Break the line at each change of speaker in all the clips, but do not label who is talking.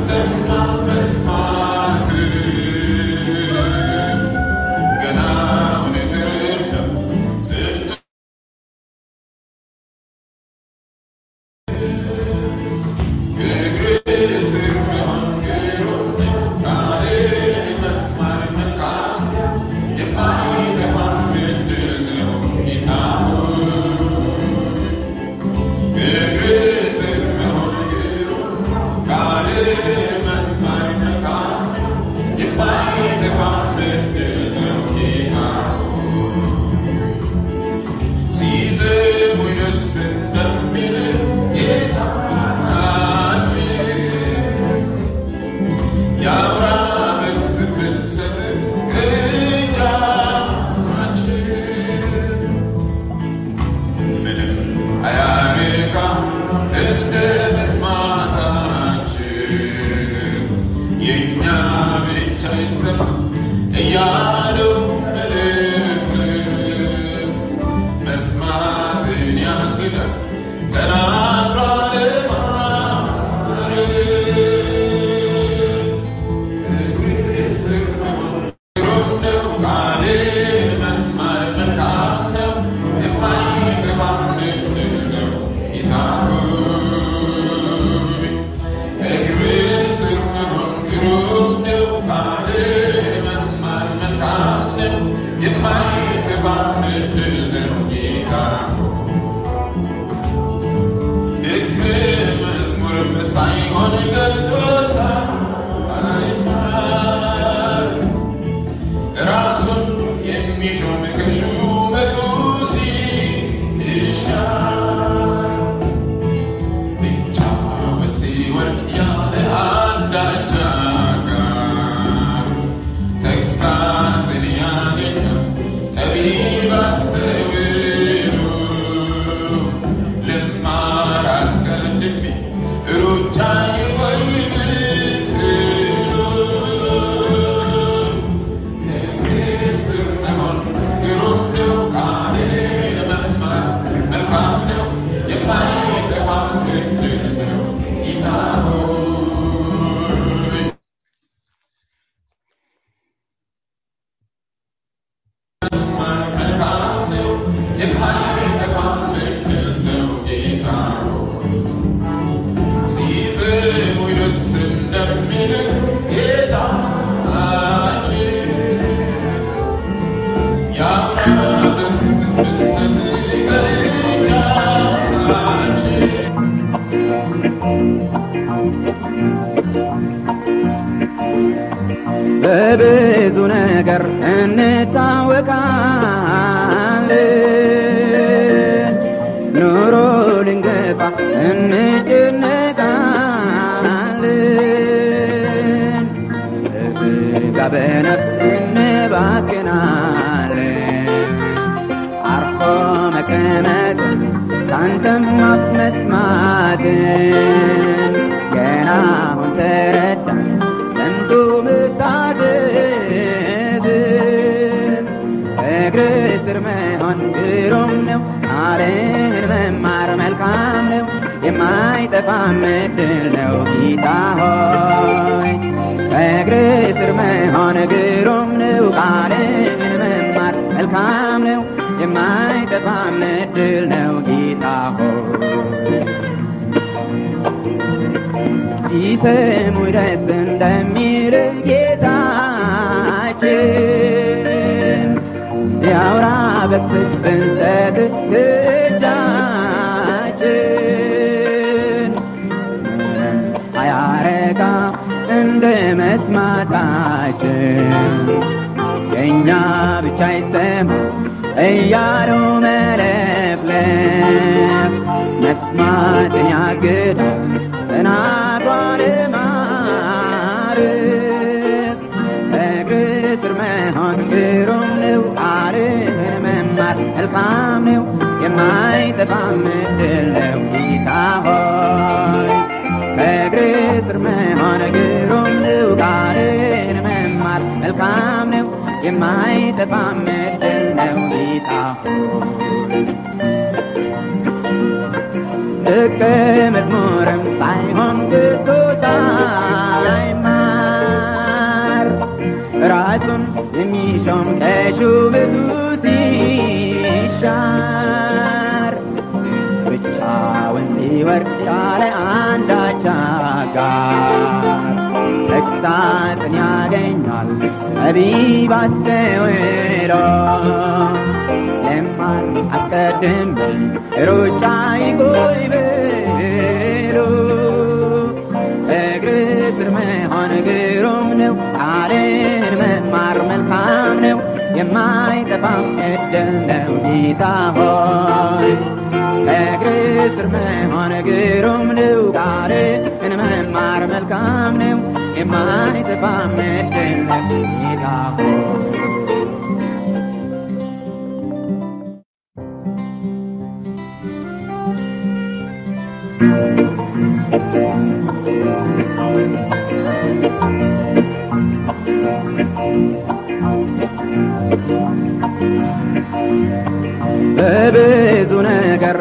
በብዙ ነገር እንታወቃለን፣ ኑሮ ልንገፋ እንጨነቃለን፣ በስጋ በነፍስ እንባክናለን። አርፎ መቀመጥ ካንተም አፍ መስማትን ገና አሁን ተረዳን ሰምቶ መታዘዝን እግር ስር መሆን ግሩም ነው፣ ቃልን መማር መልካም ነው፣ የማይጠፋ ምድል ነው ጌታ ሆይ እግር ስር መሆን ግሩም ነው፣ ቃልን መማር መልካም ነው፣ የማይጠፋ ምድል ነው ጌታ ሆይ ሲሰሙ ደስ እንደሚል ጌታችን ያውራ በክፍል ብንሰጥ እጃችን ምንም አያረካ እንደ መስማታችን የእኛ ብቻ ይሰማ እያሉ መለፍለፍ መስማትን ያግዳል ተናግሯል ማርፍ እግር ስር መሆን ግሩም ነው፣ ቃልን መማር መልካም ነው፣ የማይጠፋ ምድል ነው ጌታ ሆይ ከእግር ስር መሆን ግሩም ነው፣ ቃልን መማር መልካም ነው፣ የማይጠፋ ምድል ነው ጌታ ሆይ ደቀ መዝሙርም ሳይሆን ግቶታል ራሱን የሚሾም ከሹመቱ ሲሻር ብቻውን ሲወርድ ያለ አንዳች አጋር ተግሳጽን ያገኛል ጠቢብ አስተውሎ ለማር አስቀድሜ ሩጫ ይቆይ ብሎ እግር ስር መሆን ግሩም ነው ቃልን መማር መልካም ነው የማይጠፋም ዕድል ነው ጌታ ሆይ እግር ስር መሆን ግሩም ነው ቃልን መማር መልካም ነው የማይጠፋም ዕድል ነው ጌታ ሆይ በብዙ ነገር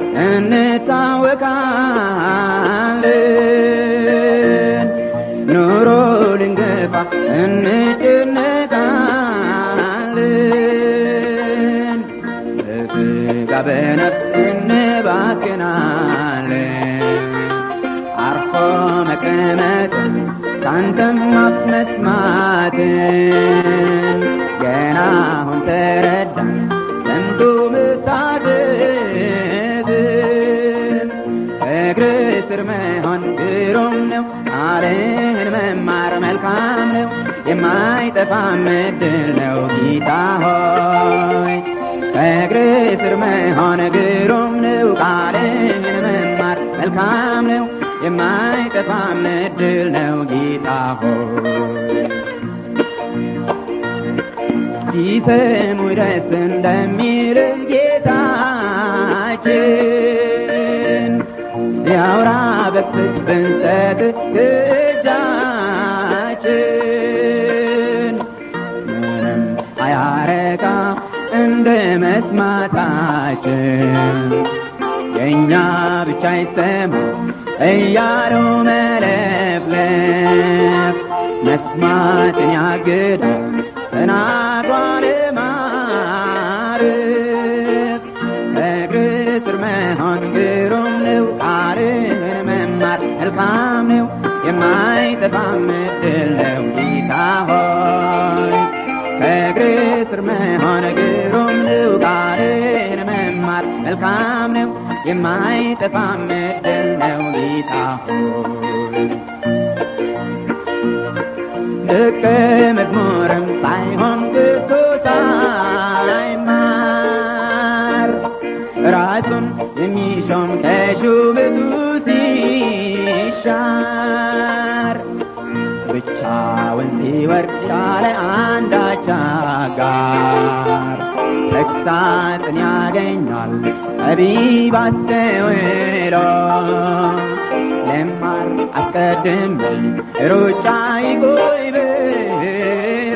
እንታወቃለን ኑሮ ልንገፋ እንጨነቃለን በስጋ በነፍስ እንባክናለን አርፎ መቀመጥን ካንተም አፍ መስማትን ገና አሁን ተረዳን ሰምቶ መታዘዝን እግር ስር መሆን ግሩም ነው ቃልን መማር መልካም ነው የማይጠፋም ዕድል ነው ጌታ ሆይ እግር ስር መሆን ግሩም ነው ቃልን መማር መልካም ነው የማይጠፋም ዕድል ነው ጌታ ሆይ ሲሰሙ ደስ እንደሚል ጌታችን ያውራ በክፍት ብንሰጥ እጃችን ምንም አያረካ እንደ መስማታችን የእኛ ብቻ ይሰማ እያሉ መለፍለፍ መስማትን ያግዳል ተናግሯል ማርፍ እግር ስር መሆን ግሩም ነው ቃልን መማር መልካም ነው የማይጠፋም ዕድል ነው ጌታ ሆይ ከእግር ስር መሆን ግሩም ነው ቃልን መማር መልካም ነው የማይጠፋም ዕድል ነው ጌታ ሆይ ደቀ መዝሙርም ሳይሆን ግቶ ሳይማር ራሱን የሚሾም ከሹመቱ ሲሻር ብቻውን ሲወርድ ያለ አንዳች አጋር ተግሳጽን ያገኛል ጠቢብ አስተውሎ ለማር አስቀድሜ ሩጫ ይቆይ ብሎ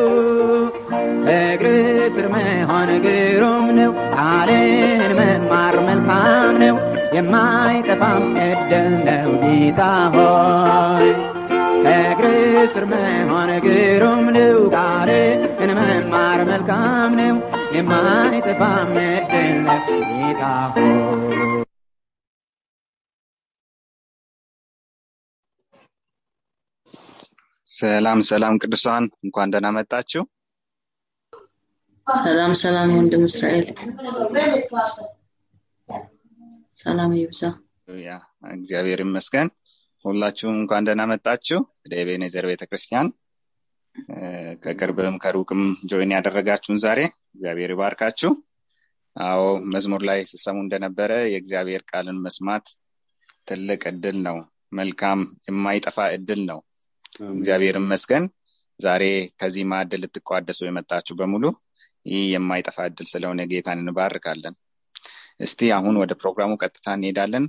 እግር ስር መሆን ግሩም ነው ቃልን መማር መልካም ነው የማይጠፋም ዕድል ነው ጌታ ሆይ እግር ስር መሆን ግሩም ነው ቃልን መማር መልካም ነው የማይጠፋም ዕድል ነው ጌታ ሆይ
ሰላም ሰላም ቅዱሳን እንኳን ደህና መጣችሁ
ሰላም ሰላም ወንድም እስራኤል ሰላም ይብዛ
ያ እግዚአብሔር ይመስገን ሁላችሁም እንኳን ደህና መጣችሁ ወደ ኤቤኔዘር ቤተክርስቲያን ከቅርብም ከሩቅም ጆይን ያደረጋችሁን ዛሬ እግዚአብሔር ይባርካችሁ አዎ መዝሙር ላይ ስሰሙ እንደነበረ የእግዚአብሔር ቃልን መስማት ትልቅ እድል ነው መልካም የማይጠፋ እድል ነው እግዚአብሔር ይመስገን ዛሬ ከዚህ ማዕድ ልትቋደሱ የመጣችሁ በሙሉ ይህ የማይጠፋ እድል ስለሆነ ጌታን እንባርካለን እስቲ አሁን ወደ ፕሮግራሙ ቀጥታ እንሄዳለን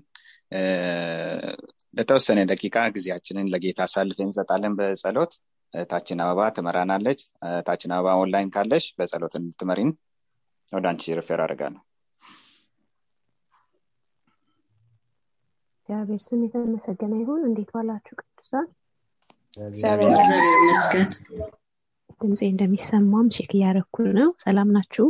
ለተወሰነ ደቂቃ ጊዜያችንን ለጌታ አሳልፍ እንሰጣለን በጸሎት ታችን አበባ ትመራናለች ታችን አበባ ኦንላይን ካለሽ በጸሎት እንድትመሪን ወደ አንቺ ሪፌር አደርጋለሁ
እግዚአብሔር ስም የተመሰገነ ይሁን እንዴት ዋላችሁ ቅዱሳን
እግዚአብሔር ይመስገን
ድምፄ እንደሚሰማም ቼክ እያደረኩ ነው። ሰላም ናችሁ?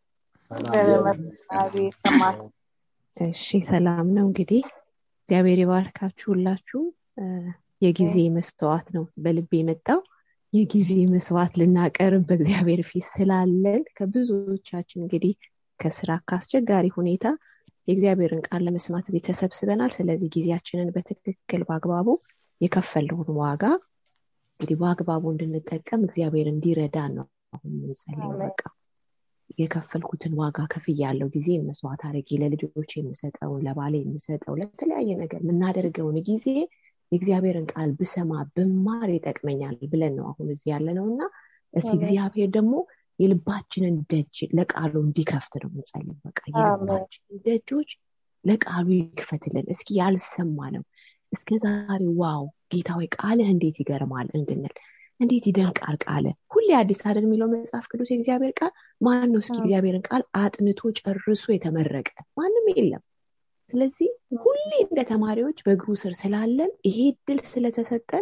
እሺ ሰላም ነው። እንግዲህ እግዚአብሔር ይባርካችሁ ሁላችሁ። የጊዜ መስዋዕት ነው በልቤ የመጣው የጊዜ መስዋዕት ልናቀርብ በእግዚአብሔር ፊት ስላለን ከብዙዎቻችን እንግዲህ ከስራ ከአስቸጋሪ ሁኔታ የእግዚአብሔርን ቃል ለመስማት እዚህ ተሰብስበናል። ስለዚህ ጊዜያችንን በትክክል በአግባቡ የከፈልነውን ዋጋ እንግዲህ በአግባቡ እንድንጠቀም እግዚአብሔር እንዲረዳን ነው አሁን የምንጸልየው። በቃ የከፈልኩትን ዋጋ ከፍያለሁ፣ ጊዜ መስዋዕት አድርጌ ለልጆች የምሰጠውን ለባሌ የምሰጠው ለተለያየ ነገር የምናደርገውን ጊዜ የእግዚአብሔርን ቃል ብሰማ ብማር ይጠቅመኛል ብለን ነው አሁን እዚህ ያለ ነው እና እስቲ እግዚአብሔር ደግሞ የልባችንን ደጅ ለቃሉ እንዲከፍት ነው የምንጸልየው። በቃ የልባችንን ደጆች ለቃሉ ይክፈትልን። እስኪ ያልሰማ ነው እስከ ዛሬ ዋው ጌታ ወይ ቃልህ እንዴት ይገርማል እንድንል እንዴት ይደንቃል ቃል ሁሌ አዲስ አይደል የሚለው መጽሐፍ ቅዱስ የእግዚአብሔር ቃል ማን ነው እስኪ እግዚአብሔርን ቃል አጥንቶ ጨርሶ የተመረቀ ማንም የለም ስለዚህ ሁሌ እንደ ተማሪዎች በእግሩ ስር ስላለን ይሄ ድል ስለተሰጠን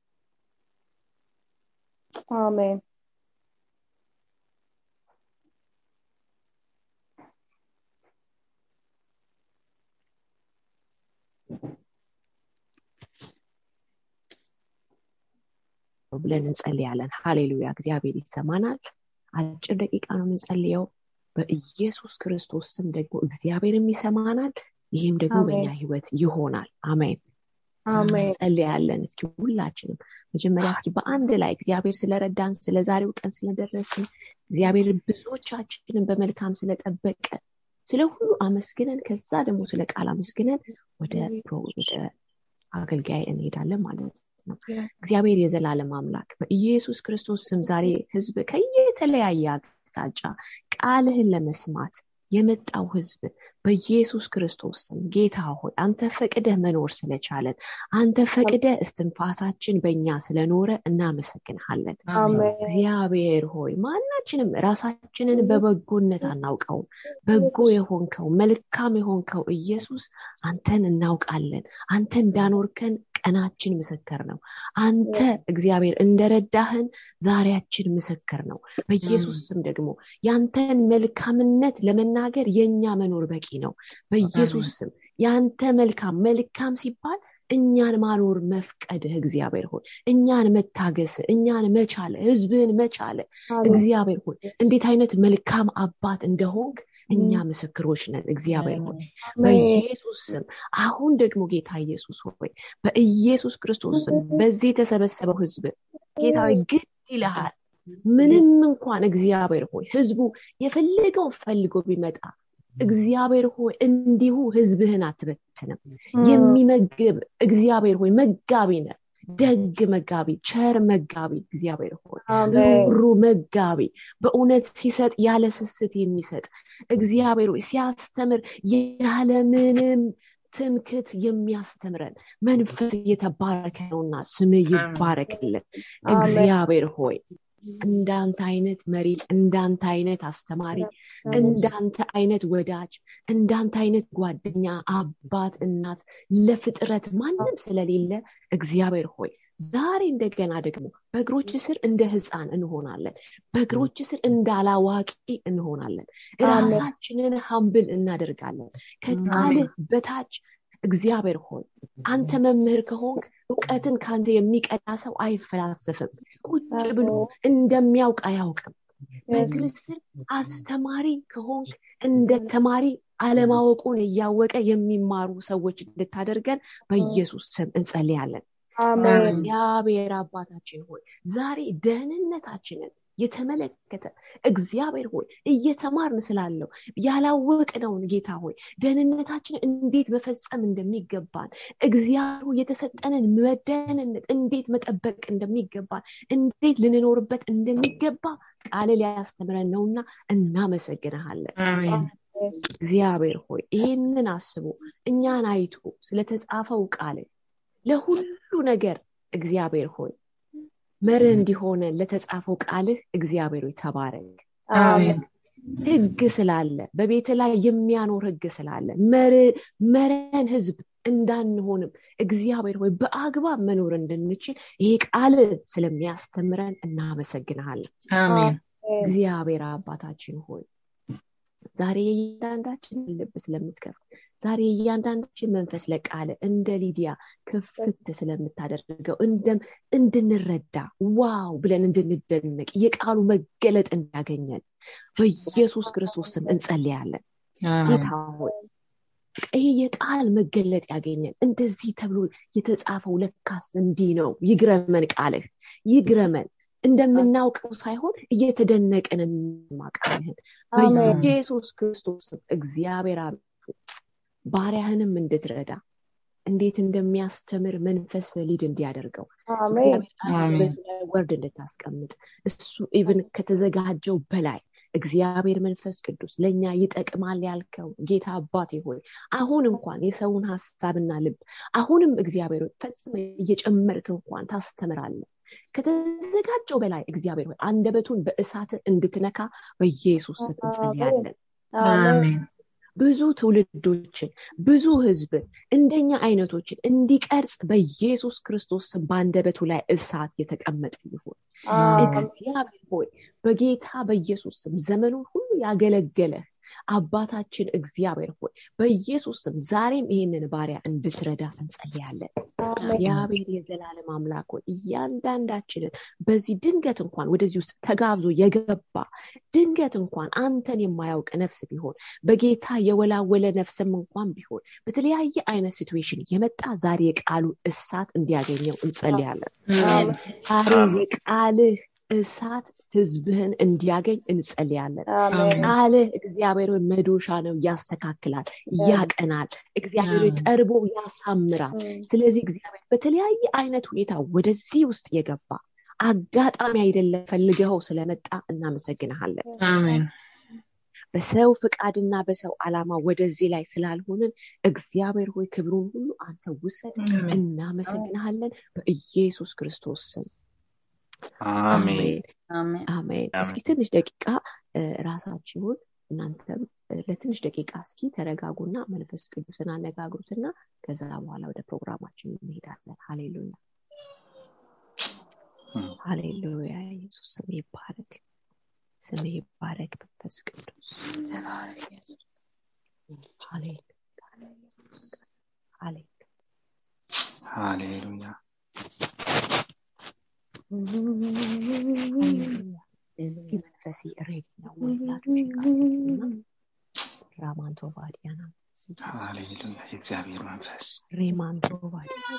አሜን
ብለን እንጸልያለን ሃሌሉያ እግዚአብሔር ይሰማናል አጭር ደቂቃ ነው የምንጸልየው በኢየሱስ ክርስቶስ ስም ደግሞ እግዚአብሔርም ይሰማናል ይህም ደግሞ በእኛ ህይወት ይሆናል አሜን ጸልያለን እስኪ ሁላችንም መጀመሪያ እስኪ በአንድ ላይ እግዚአብሔር ስለረዳን ስለ ዛሬው ቀን ስለደረስን እግዚአብሔር ብዙዎቻችንን በመልካም ስለጠበቀ ስለ ሁሉ አመስግነን ከዛ ደግሞ ስለ ቃል አመስግነን ወደ ወደ አገልጋይ እንሄዳለን ማለት ነው እግዚአብሔር የዘላለም አምላክ በኢየሱስ ክርስቶስ ስም ዛሬ ህዝብ ከየተለያየ አቅጣጫ ቃልህን ለመስማት የመጣው ህዝብ በኢየሱስ ክርስቶስ ስም ጌታ ሆይ አንተ ፈቅደህ መኖር ስለቻለን አንተ ፈቅደህ እስትንፋሳችን በእኛ ስለኖረ እናመሰግንሃለን እግዚአብሔር ሆይ ማናችንም ራሳችንን በበጎነት አናውቀውም በጎ የሆንከው መልካም የሆንከው ኢየሱስ አንተን እናውቃለን አንተ እንዳኖርከን ቀናችን ምስክር ነው አንተ እግዚአብሔር እንደረዳህን ዛሬያችን ምስክር ነው በኢየሱስ ስም ደግሞ ያንተን መልካምነት ለመናገር የእኛ መኖር በቂ ነው በኢየሱስ ስም ያንተ መልካም መልካም ሲባል እኛን ማኖር መፍቀድህ እግዚአብሔር ሆይ እኛን መታገስ እኛን መቻለ ህዝብህን መቻለ እግዚአብሔር ሆይ እንዴት አይነት መልካም አባት እንደሆንክ እኛ ምስክሮች ነን እግዚአብሔር ሆይ በኢየሱስ ስም አሁን ደግሞ ጌታ ኢየሱስ ሆይ በኢየሱስ ክርስቶስ ስም በዚህ የተሰበሰበው ህዝብ ጌታ ግድ ይልሃል ምንም እንኳን እግዚአብሔር ሆይ ህዝቡ የፈለገውን ፈልጎ ቢመጣ እግዚአብሔር ሆይ እንዲሁ ህዝብህን አትበትንም የሚመግብ እግዚአብሔር ሆይ መጋቢ ነ ደግ መጋቢ ቸር መጋቢ እግዚአብሔር ሆይ ሩ መጋቢ በእውነት ሲሰጥ ያለ ስስት የሚሰጥ እግዚአብሔር ሆይ ሲያስተምር ያለምንም ትምክት የሚያስተምረን መንፈስ እየተባረከ ነውና ስም ይባረክልን እግዚአብሔር ሆይ እንዳንተ አይነት መሪ እንዳንተ አይነት አስተማሪ እንዳንተ አይነት ወዳጅ እንዳንተ አይነት ጓደኛ አባት እናት ለፍጥረት ማንም ስለሌለ እግዚአብሔር ሆይ ዛሬ እንደገና ደግሞ በእግሮች ስር እንደ ህፃን እንሆናለን በእግሮች ስር እንዳላዋቂ እንሆናለን ራሳችንን ሀምብል እናደርጋለን ከቃልህ በታች እግዚአብሔር ሆይ አንተ መምህር ከሆንክ እውቀትን ከአንተ የሚቀዳ ሰው አይፈላሰፍም ቁጭ ብሎ እንደሚያውቅ አያውቅም በእግር ስር አስተማሪ ከሆንክ እንደ ተማሪ አለማወቁን እያወቀ የሚማሩ ሰዎች እንድታደርገን በኢየሱስ ስም እንጸልያለን እግዚአብሔር አባታችን ሆይ ዛሬ ደህንነታችንን የተመለከተ እግዚአብሔር ሆይ እየተማርን ስላለው ያላወቅነውን ጌታ ሆይ ደህንነታችን እንዴት መፈጸም እንደሚገባን እግዚአብሔር የተሰጠንን መደህንነት እንዴት መጠበቅ እንደሚገባን እንዴት ልንኖርበት እንደሚገባ ቃል ሊያስተምረን ነውና እናመሰግንሃለን እግዚአብሔር ሆይ ይህንን አስቦ እኛን አይቶ ስለተጻፈው ቃል ለሁሉ ነገር እግዚአብሔር ሆይ መርህ እንዲሆነ ለተጻፈው ቃልህ እግዚአብሔር ሆይ ተባረክ ህግ ስላለ በቤት ላይ የሚያኖር ህግ ስላለ መረን ህዝብ እንዳንሆንም እግዚአብሔር ሆይ በአግባብ መኖር እንድንችል ይሄ ቃል ስለሚያስተምረን እናመሰግንሃለን
አሜን
እግዚአብሔር አባታችን ሆይ ዛሬ የእያንዳንዳችን ልብ ስለምትከፍት ዛሬ የእያንዳንዳችን መንፈስ ለቃለ እንደ ሊዲያ ክፍት ስለምታደርገው እንድንረዳ ዋው ብለን እንድንደነቅ የቃሉ መገለጥ እንዳገኘን በኢየሱስ ክርስቶስ ስም እንጸልያለን ጌታ ሆይ ይሄ የቃል መገለጥ ያገኘን እንደዚህ ተብሎ የተጻፈው ለካስ እንዲህ ነው ይግረመን ቃልህ ይግረመን እንደምናውቀው ሳይሆን እየተደነቅን እንማቃልህን በኢየሱስ ክርስቶስ እግዚአብሔር ባሪያህንም እንድትረዳ እንዴት እንደሚያስተምር መንፈስ ሊድ እንዲያደርገው ወርድ እንድታስቀምጥ እሱ ኢቭን ከተዘጋጀው በላይ እግዚአብሔር መንፈስ ቅዱስ ለእኛ ይጠቅማል ያልከው ጌታ አባቴ ሆይ አሁን እንኳን የሰውን ሀሳብና ልብ አሁንም እግዚአብሔር ፈጽመ እየጨመርክ እንኳን ታስተምራለን ከተዘጋጀው በላይ እግዚአብሔር ሆይ አንደበቱን በእሳት እንድትነካ በኢየሱስ ስም እንጸልያለን ብዙ ትውልዶችን ብዙ ህዝብን እንደኛ አይነቶችን እንዲቀርጽ በኢየሱስ ክርስቶስ ስም በአንደበቱ ላይ እሳት የተቀመጠ ይሁን እግዚአብሔር ሆይ በጌታ በኢየሱስ ስም ዘመኑን ሁሉ ያገለገለህ አባታችን እግዚአብሔር ሆይ በኢየሱስ ስም ዛሬም ይህንን ባሪያ እንድትረዳ እንጸልያለን እግዚአብሔር የዘላለም አምላክ ሆይ እያንዳንዳችንን በዚህ ድንገት እንኳን ወደዚህ ውስጥ ተጋብዞ የገባ ድንገት እንኳን አንተን የማያውቅ ነፍስ ቢሆን በጌታ የወላወለ ነፍስም እንኳን ቢሆን በተለያየ አይነት ሲትዌሽን የመጣ ዛሬ የቃሉ እሳት እንዲያገኘው እንጸልያለን ዛሬ የቃልህ እሳት ህዝብህን እንዲያገኝ እንጸልያለን ቃልህ እግዚአብሔር መዶሻ ነው ያስተካክላል ያቀናል እግዚአብሔር ጠርቦ ያሳምራል ስለዚህ እግዚአብሔር በተለያየ አይነት ሁኔታ ወደዚህ ውስጥ የገባ አጋጣሚ አይደለም ፈልገኸው ስለመጣ እናመሰግንሃለን በሰው ፍቃድና በሰው አላማ ወደዚህ ላይ ስላልሆንን እግዚአብሔር ሆይ ክብሩን ሁሉ አንተ ውሰድ እናመሰግንሃለን በኢየሱስ ክርስቶስ ስም
አሜን
አሜን እስኪ ትንሽ ደቂቃ ራሳችሁን እናንተም ለትንሽ ደቂቃ እስኪ ተረጋጉና መንፈስ ቅዱስን አነጋግሩትና ከዛ በኋላ ወደ ፕሮግራማችን እንሄዳለን ሃሌሉያ ሃሌሉያ ኢየሱስ ስም ይባረክ ስም ይባረክ መንፈስ ቅዱስ
ሃሌሉያ
እስኪ መንፈሴ ሬዲ ነው ወላጆች ቃልና ራማንቶ ባዲያና
ሃሌሉያ የእግዚአብሔር መንፈስ
ሬማንቶ ባዲያ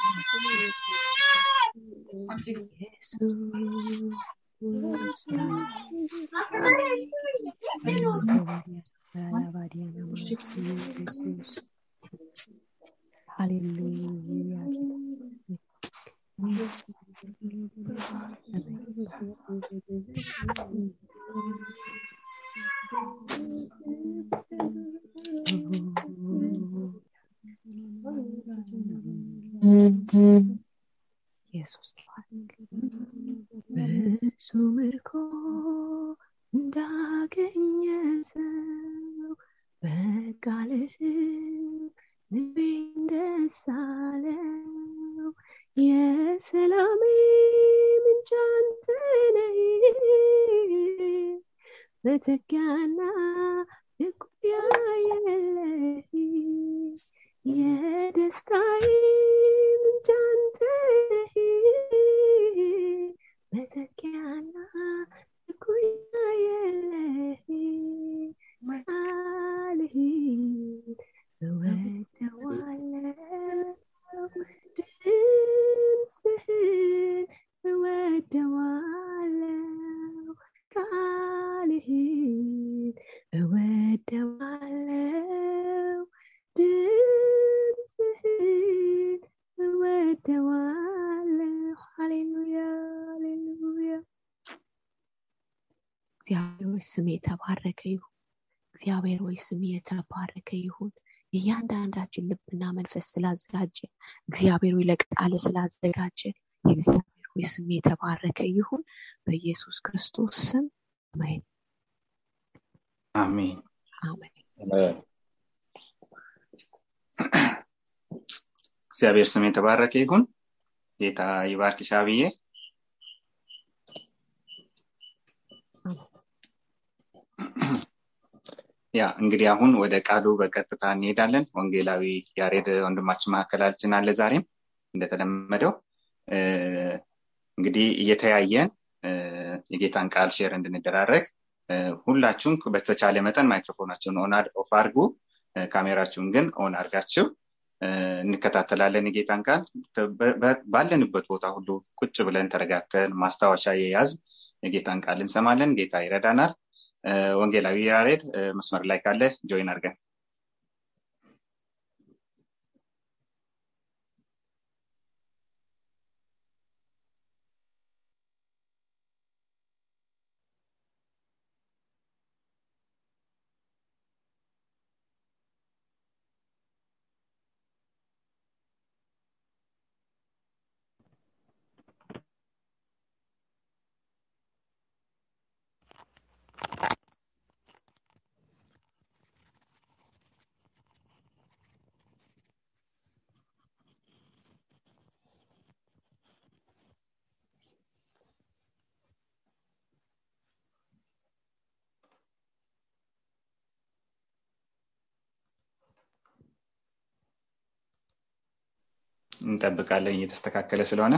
ሃሌሉያ ኢየሱስ ብዙ ምርኮ እንዳገኘ ሰው በቃልህ ልቤን ደስ አለው የሰላሜ ምንጭ አንተ ነህ መተኪያና እኩያ የለህ የደስታዬ ምንጭ አንተ ነህ መተኪያና እኩያ የለህ ቃልህን እወደዋለሁ ድምፅህን እወደዋለሁ ቃልህን እወደዋለሁ ድምፅህን እወደዋለሁ ሃሌሉያ ሃሌሉያ እግዚአብሔር ሆይ ስም የተባረከ ይሁን እግዚአብሔር ሆይ ስም የተባረከ ይሁን የእያንዳንዳችን ልብና መንፈስ ስላዘጋጀ እግዚአብሔር ሆይ ለቃለ ስላዘጋጀ የእግዚአብሔር ሆይ ስም የተባረከ ይሁን በኢየሱስ ክርስቶስ ስም አሜን
አሜን
አሜን
እግዚአብሔር ስም የተባረከ ይሁን ጌታ ይባርክሽ አብዬ ያ እንግዲህ አሁን ወደ ቃሉ በቀጥታ እንሄዳለን ወንጌላዊ ያሬድ ወንድማችን መካከላችን አለ ዛሬም እንደተለመደው እንግዲህ እየተያየን የጌታን ቃል ሼር እንድንደራረግ ሁላችሁም በተቻለ መጠን ማይክሮፎናችሁን ኦን ኦፍ አርጉ ካሜራችሁን ግን ኦን አርጋችሁ እንከታተላለን የጌታን ቃል ባለንበት ቦታ ሁሉ ቁጭ ብለን ተረጋግተን ማስታወሻ የያዝ የጌታን ቃል እንሰማለን ጌታ ይረዳናል ወንጌላዊ ያሬድ መስመር ላይ ካለ ጆይን አርገን እንጠብቃለን እየተስተካከለ ስለሆነ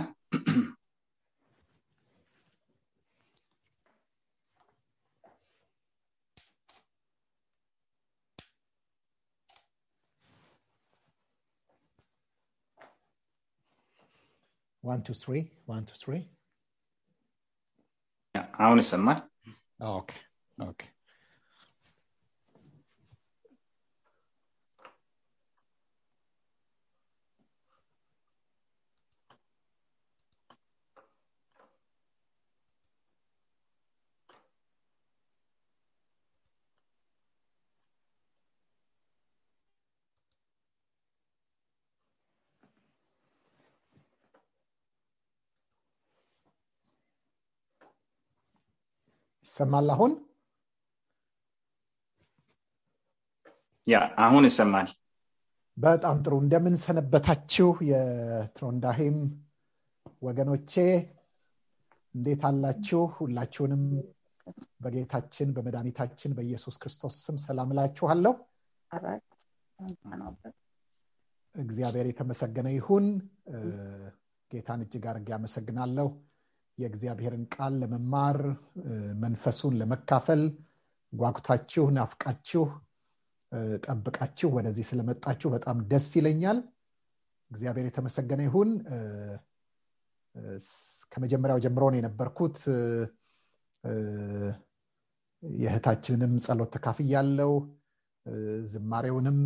One, two, three. One, two, three.
አሁን ይሰማል
Okay. Okay. ይሰማል አሁን
ያ አሁን ይሰማል
በጣም ጥሩ እንደምን ሰነበታችሁ የትሮንዳሄም ወገኖቼ እንዴት አላችሁ ሁላችሁንም በጌታችን በመድኃኒታችን በኢየሱስ ክርስቶስ ስም ሰላም እላችኋለሁ እግዚአብሔር የተመሰገነ ይሁን ጌታን እጅግ አድርጌ አመሰግናለሁ የእግዚአብሔርን ቃል ለመማር መንፈሱን ለመካፈል ጓጉታችሁ ናፍቃችሁ ጠብቃችሁ ወደዚህ ስለመጣችሁ በጣም ደስ ይለኛል እግዚአብሔር የተመሰገነ ይሁን ከመጀመሪያው ጀምሮ ነው የነበርኩት የእህታችንንም ጸሎት ተካፍ ያለው ዝማሬውንም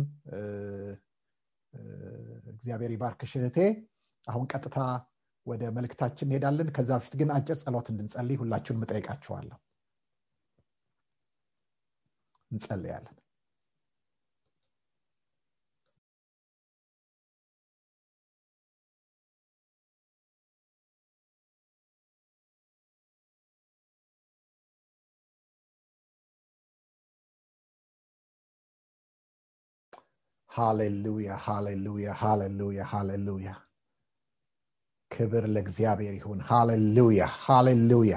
እግዚአብሔር ይባርክሽ እህቴ አሁን ቀጥታ ወደ መልእክታችን እንሄዳለን ከዛ በፊት ግን አጭር ጸሎት እንድንጸልይ ሁላችሁን እጠይቃችኋለሁ እንጸልያለን ሃሌሉያ ሃሌሉያ ሃሌሉያ ሃሌሉያ ክብር ለእግዚአብሔር ይሁን ሃሌሉያ ሃሌሉያ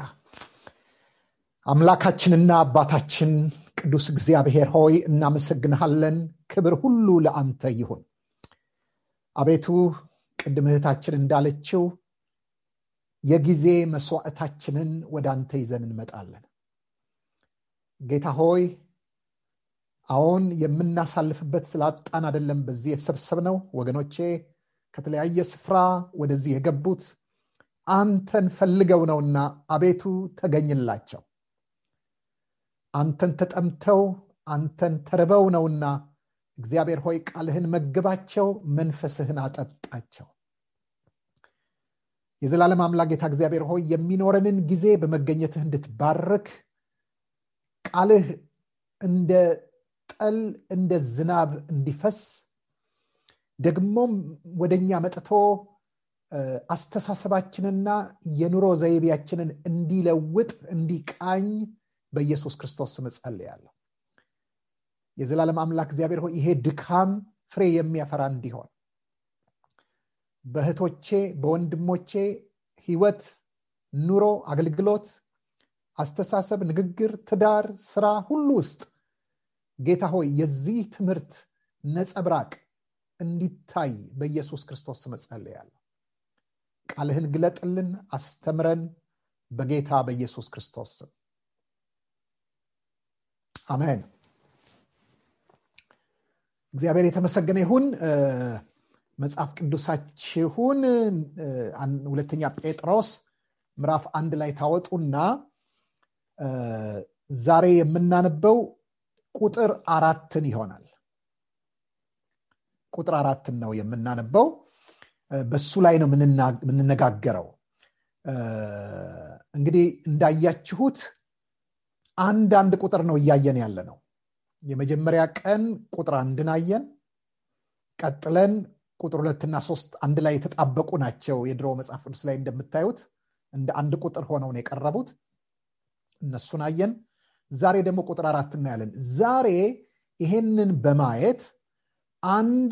አምላካችንና አባታችን ቅዱስ እግዚአብሔር ሆይ እናመሰግንሃለን ክብር ሁሉ ለአንተ ይሁን አቤቱ ቅድም እህታችን እንዳለችው የጊዜ መስዋዕታችንን ወደ አንተ ይዘን እንመጣለን ጌታ ሆይ አሁን የምናሳልፍበት ስላጣን አደለም በዚህ የተሰብሰብነው ወገኖቼ ከተለያየ ስፍራ ወደዚህ የገቡት አንተን ፈልገው ነውና አቤቱ ተገኝላቸው አንተን ተጠምተው አንተን ተርበው ነውና እግዚአብሔር ሆይ ቃልህን መግባቸው መንፈስህን አጠጣቸው የዘላለም አምላክ ጌታ እግዚአብሔር ሆይ የሚኖረንን ጊዜ በመገኘትህ እንድትባርክ ቃልህ እንደ ጠል እንደ ዝናብ እንዲፈስ ደግሞም ወደኛ መጥቶ አስተሳሰባችንና የኑሮ ዘይቤያችንን እንዲለውጥ እንዲቃኝ በኢየሱስ ክርስቶስ ስም ጸልያለሁ የዘላለም አምላክ እግዚአብሔር ሆይ ይሄ ድካም ፍሬ የሚያፈራ እንዲሆን በእህቶቼ በወንድሞቼ ህይወት ኑሮ አገልግሎት አስተሳሰብ ንግግር ትዳር ስራ ሁሉ ውስጥ ጌታ ሆይ የዚህ ትምህርት ነጸብራቅ እንዲታይ በኢየሱስ ክርስቶስ ስም ጸልያለሁ ቃልህን ግለጥልን አስተምረን በጌታ በኢየሱስ ክርስቶስ ስም አሜን እግዚአብሔር የተመሰገነ ይሁን መጽሐፍ ቅዱሳችሁን ሁለተኛ ጴጥሮስ ምዕራፍ አንድ ላይ ታወጡና ዛሬ የምናነበው ቁጥር አራትን ይሆናል ቁጥር አራትን ነው የምናነበው በሱ ላይ ነው የምንነጋገረው እንግዲህ እንዳያችሁት አንድ አንድ ቁጥር ነው እያየን ያለ ነው የመጀመሪያ ቀን ቁጥር አንድን አየን ቀጥለን ቁጥር ሁለትና ሶስት አንድ ላይ የተጣበቁ ናቸው የድሮ መጽሐፍ ቅዱስ ላይ እንደምታዩት እንደ አንድ ቁጥር ሆነው ነው የቀረቡት እነሱን አየን ዛሬ ደግሞ ቁጥር አራት እናያለን ዛሬ ይሄንን በማየት አንድ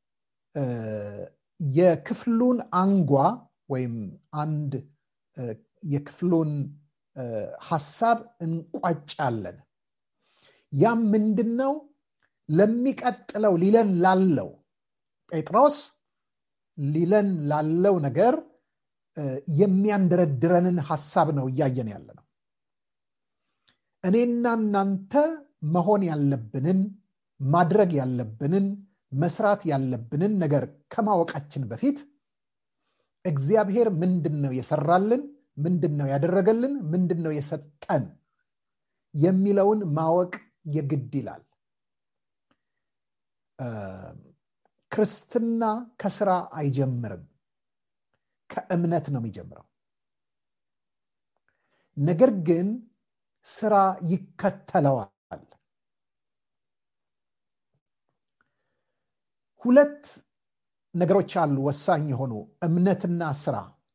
የክፍሉን አንጓ ወይም አንድ የክፍሉን ሀሳብ እንቋጫለን ያም ምንድን ነው ለሚቀጥለው ሊለን ላለው ጴጥሮስ ሊለን ላለው ነገር የሚያንደረድረንን ሀሳብ ነው እያየን ያለ ነው እኔና እናንተ መሆን ያለብንን ማድረግ ያለብንን መስራት ያለብንን ነገር ከማወቃችን በፊት እግዚአብሔር ምንድን ነው የሰራልን ምንድን ነው ያደረገልን ምንድን ነው የሰጠን የሚለውን ማወቅ የግድ ይላል ክርስትና ከስራ አይጀምርም ከእምነት ነው የሚጀምረው ነገር ግን ስራ ይከተለዋል ሁለት ነገሮች አሉ ወሳኝ የሆኑ እምነትና ስራ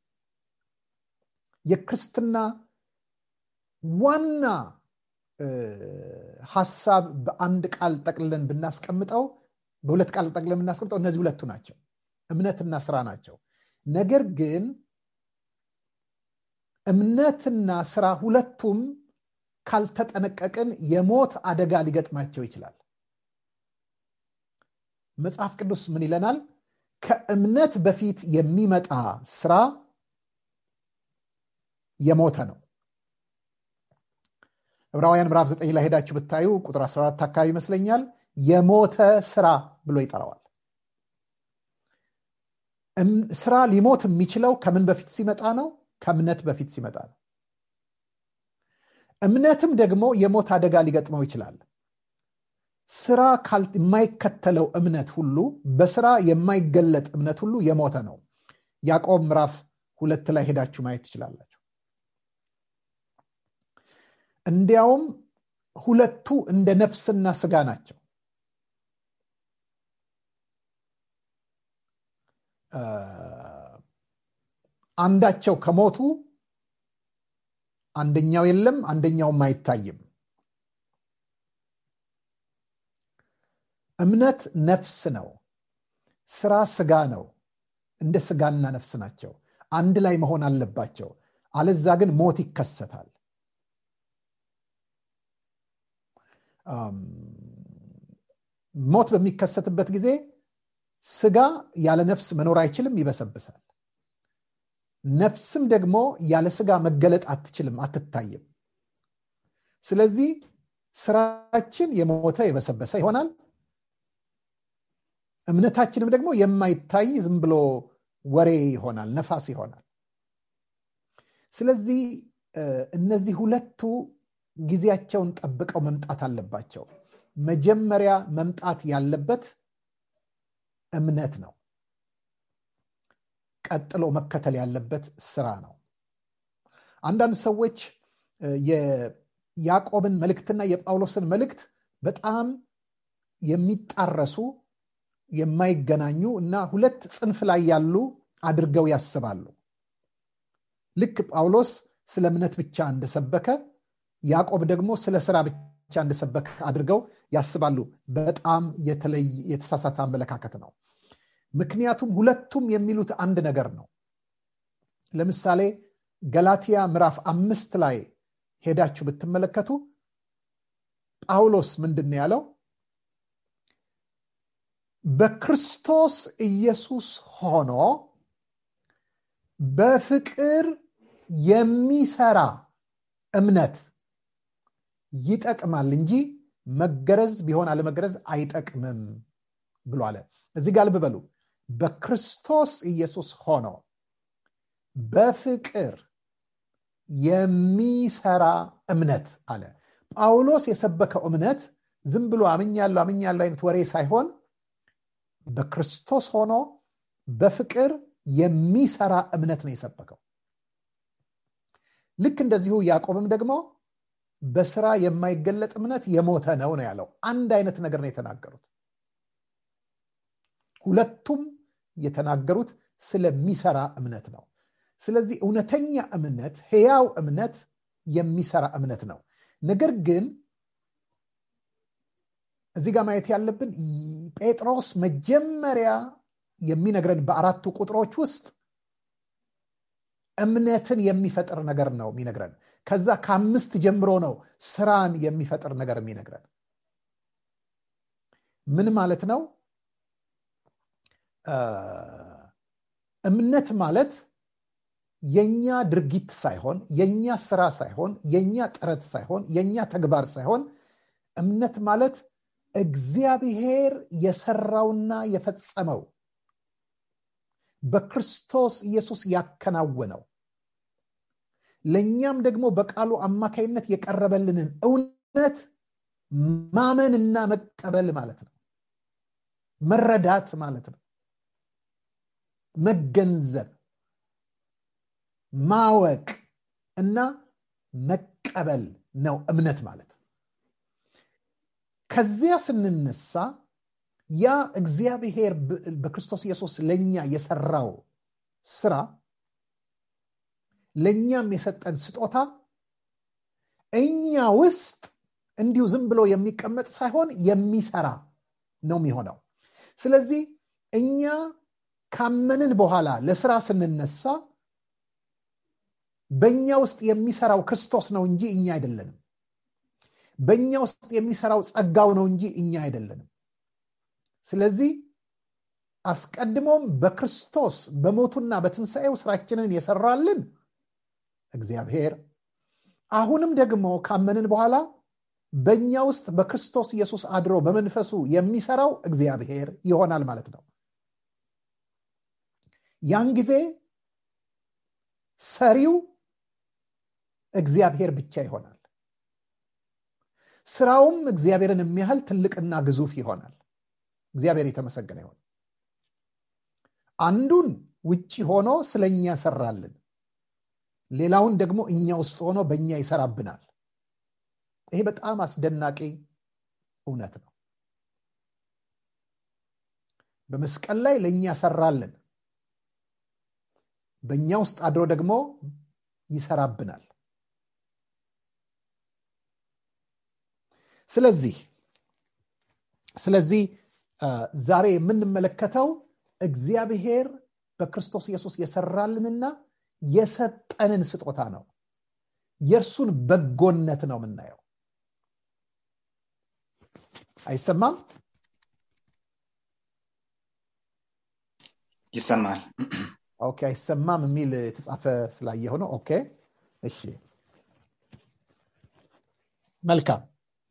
የክርስትና ዋና ሀሳብ በአንድ ቃል ጠቅልለን ብናስቀምጠው በሁለት ቃል ጠቅልለን ብናስቀምጠው እነዚህ ሁለቱ ናቸው እምነትና ስራ ናቸው ነገር ግን እምነትና ስራ ሁለቱም ካልተጠነቀቅን የሞት አደጋ ሊገጥማቸው ይችላል መጽሐፍ ቅዱስ ምን ይለናል ከእምነት በፊት የሚመጣ ስራ የሞተ ነው ዕብራውያን ምዕራፍ 9 ላይ ሄዳችሁ ብታዩ ቁጥር 14 አካባቢ ይመስለኛል የሞተ ስራ ብሎ ይጠራዋል ስራ ሊሞት የሚችለው ከምን በፊት ሲመጣ ነው ከእምነት በፊት ሲመጣ ነው እምነትም ደግሞ የሞት አደጋ ሊገጥመው ይችላል ስራ የማይከተለው እምነት ሁሉ በስራ የማይገለጥ እምነት ሁሉ የሞተ ነው ያዕቆብ ምዕራፍ ሁለት ላይ ሄዳችሁ ማየት ትችላላችሁ እንዲያውም ሁለቱ እንደ ነፍስና ስጋ ናቸው አንዳቸው ከሞቱ አንደኛው የለም አንደኛውም አይታይም እምነት ነፍስ ነው ስራ ስጋ ነው እንደ ስጋና ነፍስ ናቸው አንድ ላይ መሆን አለባቸው አለዛ ግን ሞት ይከሰታል ሞት በሚከሰትበት ጊዜ ስጋ ያለ ነፍስ መኖር አይችልም ይበሰብሳል ነፍስም ደግሞ ያለ ስጋ መገለጥ አትችልም አትታይም ስለዚህ ስራችን የሞተ የበሰበሰ ይሆናል እምነታችንም ደግሞ የማይታይ ዝም ብሎ ወሬ ይሆናል ነፋስ ይሆናል ስለዚህ እነዚህ ሁለቱ ጊዜያቸውን ጠብቀው መምጣት አለባቸው መጀመሪያ መምጣት ያለበት እምነት ነው ቀጥሎ መከተል ያለበት ስራ ነው አንዳንድ ሰዎች የያዕቆብን መልእክትና የጳውሎስን መልእክት በጣም የሚጣረሱ የማይገናኙ እና ሁለት ጽንፍ ላይ ያሉ አድርገው ያስባሉ ልክ ጳውሎስ ስለ እምነት ብቻ እንደሰበከ ያዕቆብ ደግሞ ስለ ስራ ብቻ እንደሰበከ አድርገው ያስባሉ በጣም የተሳሳተ አመለካከት ነው ምክንያቱም ሁለቱም የሚሉት አንድ ነገር ነው ለምሳሌ ገላትያ ምዕራፍ አምስት ላይ ሄዳችሁ ብትመለከቱ ጳውሎስ ምንድን ያለው በክርስቶስ ኢየሱስ ሆኖ በፍቅር የሚሰራ እምነት ይጠቅማል እንጂ መገረዝ ቢሆን አለመገረዝ አይጠቅምም ብሎ አለ እዚህ ጋር ልብ በሉ በክርስቶስ ኢየሱስ ሆኖ በፍቅር የሚሰራ እምነት አለ ጳውሎስ የሰበከው እምነት ዝም ብሎ አምኛለሁ አምኛለሁ አይነት ወሬ ሳይሆን በክርስቶስ ሆኖ በፍቅር የሚሰራ እምነት ነው የሰበከው ልክ እንደዚሁ ያዕቆብም ደግሞ በስራ የማይገለጥ እምነት የሞተ ነው ነው ያለው አንድ አይነት ነገር ነው የተናገሩት ሁለቱም የተናገሩት ስለሚሰራ እምነት ነው ስለዚህ እውነተኛ እምነት ህያው እምነት የሚሰራ እምነት ነው ነገር ግን እዚህ ጋር ማየት ያለብን ጴጥሮስ መጀመሪያ የሚነግረን በአራቱ ቁጥሮች ውስጥ እምነትን የሚፈጥር ነገር ነው የሚነግረን ከዛ ከአምስት ጀምሮ ነው ስራን የሚፈጥር ነገር የሚነግረን ምን ማለት ነው እምነት ማለት የኛ ድርጊት ሳይሆን የኛ ስራ ሳይሆን የኛ ጥረት ሳይሆን የኛ ተግባር ሳይሆን እምነት ማለት እግዚአብሔር የሰራውና የፈጸመው በክርስቶስ ኢየሱስ ያከናወነው ለእኛም ደግሞ በቃሉ አማካይነት የቀረበልንን እውነት ማመንና መቀበል ማለት ነው መረዳት ማለት ነው መገንዘብ ማወቅ እና መቀበል ነው እምነት ማለት ከዚያ ስንነሳ ያ እግዚአብሔር በክርስቶስ ኢየሱስ ለእኛ የሰራው ስራ ለእኛም የሰጠን ስጦታ እኛ ውስጥ እንዲሁ ዝም ብሎ የሚቀመጥ ሳይሆን የሚሰራ ነው የሚሆነው ስለዚህ እኛ ካመንን በኋላ ለስራ ስንነሳ በእኛ ውስጥ የሚሰራው ክርስቶስ ነው እንጂ እኛ አይደለንም በእኛ ውስጥ የሚሰራው ጸጋው ነው እንጂ እኛ አይደለንም ስለዚህ አስቀድሞም በክርስቶስ በሞቱና በትንሣኤው ስራችንን የሰራልን እግዚአብሔር አሁንም ደግሞ ካመንን በኋላ በእኛ ውስጥ በክርስቶስ ኢየሱስ አድሮ በመንፈሱ የሚሰራው እግዚአብሔር ይሆናል ማለት ነው ያን ጊዜ ሰሪው እግዚአብሔር ብቻ ይሆናል ስራውም እግዚአብሔርን የሚያህል ትልቅና ግዙፍ ይሆናል እግዚአብሔር የተመሰገነ ይሆን አንዱን ውጭ ሆኖ ስለኛ ሰራልን ሌላውን ደግሞ እኛ ውስጥ ሆኖ በእኛ ይሰራብናል ይሄ በጣም አስደናቂ እውነት ነው በመስቀል ላይ ለእኛ ሰራልን በእኛ ውስጥ አድሮ ደግሞ ይሰራብናል ስለዚህ ስለዚህ ዛሬ የምንመለከተው እግዚአብሔር በክርስቶስ ኢየሱስ የሰራልንና የሰጠንን ስጦታ ነው የእርሱን በጎነት ነው የምናየው አይሰማም
ይሰማል
ኦኬ አይሰማም የሚል የተጻፈ ስላየሁ ነው ኦኬ እሺ መልካም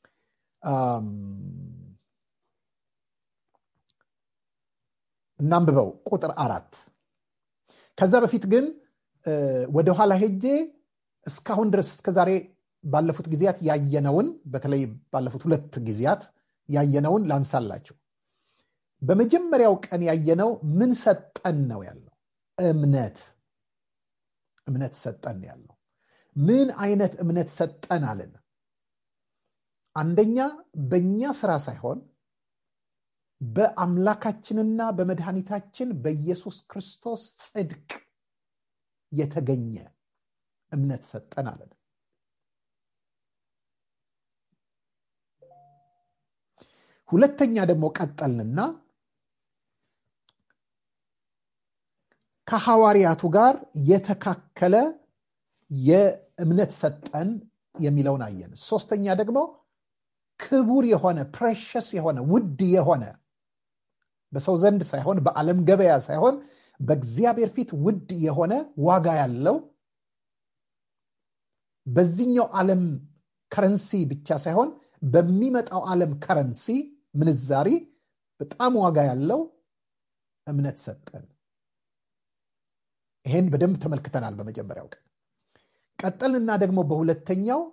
እናንብበው ቁጥር አራት ከዛ በፊት ግን ወደኋላ ሄጄ እስካሁን ድረስ እስከዛሬ ባለፉት ጊዜያት ያየነውን በተለይ ባለፉት ሁለት ጊዜያት ያየነውን ላንሳላችሁ በመጀመሪያው ቀን ያየነው ምን ሰጠን ነው ያለው እምነት እምነት ሰጠን ያለው ምን አይነት እምነት ሰጠን አለን አንደኛ በእኛ ስራ ሳይሆን በአምላካችንና በመድኃኒታችን በኢየሱስ ክርስቶስ ጽድቅ የተገኘ እምነት ሰጠን አለን ሁለተኛ ደግሞ ቀጠልንና ከሐዋርያቱ ጋር የተካከለ የእምነት ሰጠን የሚለውን አየን ሶስተኛ ደግሞ ክቡር የሆነ ፕሬሸስ የሆነ ውድ የሆነ በሰው ዘንድ ሳይሆን በዓለም ገበያ ሳይሆን በእግዚአብሔር ፊት ውድ የሆነ ዋጋ ያለው በዚህኛው ዓለም ከረንሲ ብቻ ሳይሆን በሚመጣው ዓለም ከረንሲ ምንዛሪ በጣም ዋጋ ያለው እምነት ሰጠን ይሄን በደንብ ተመልክተናል በመጀመሪያው ቀን ቀጠልና ደግሞ በሁለተኛው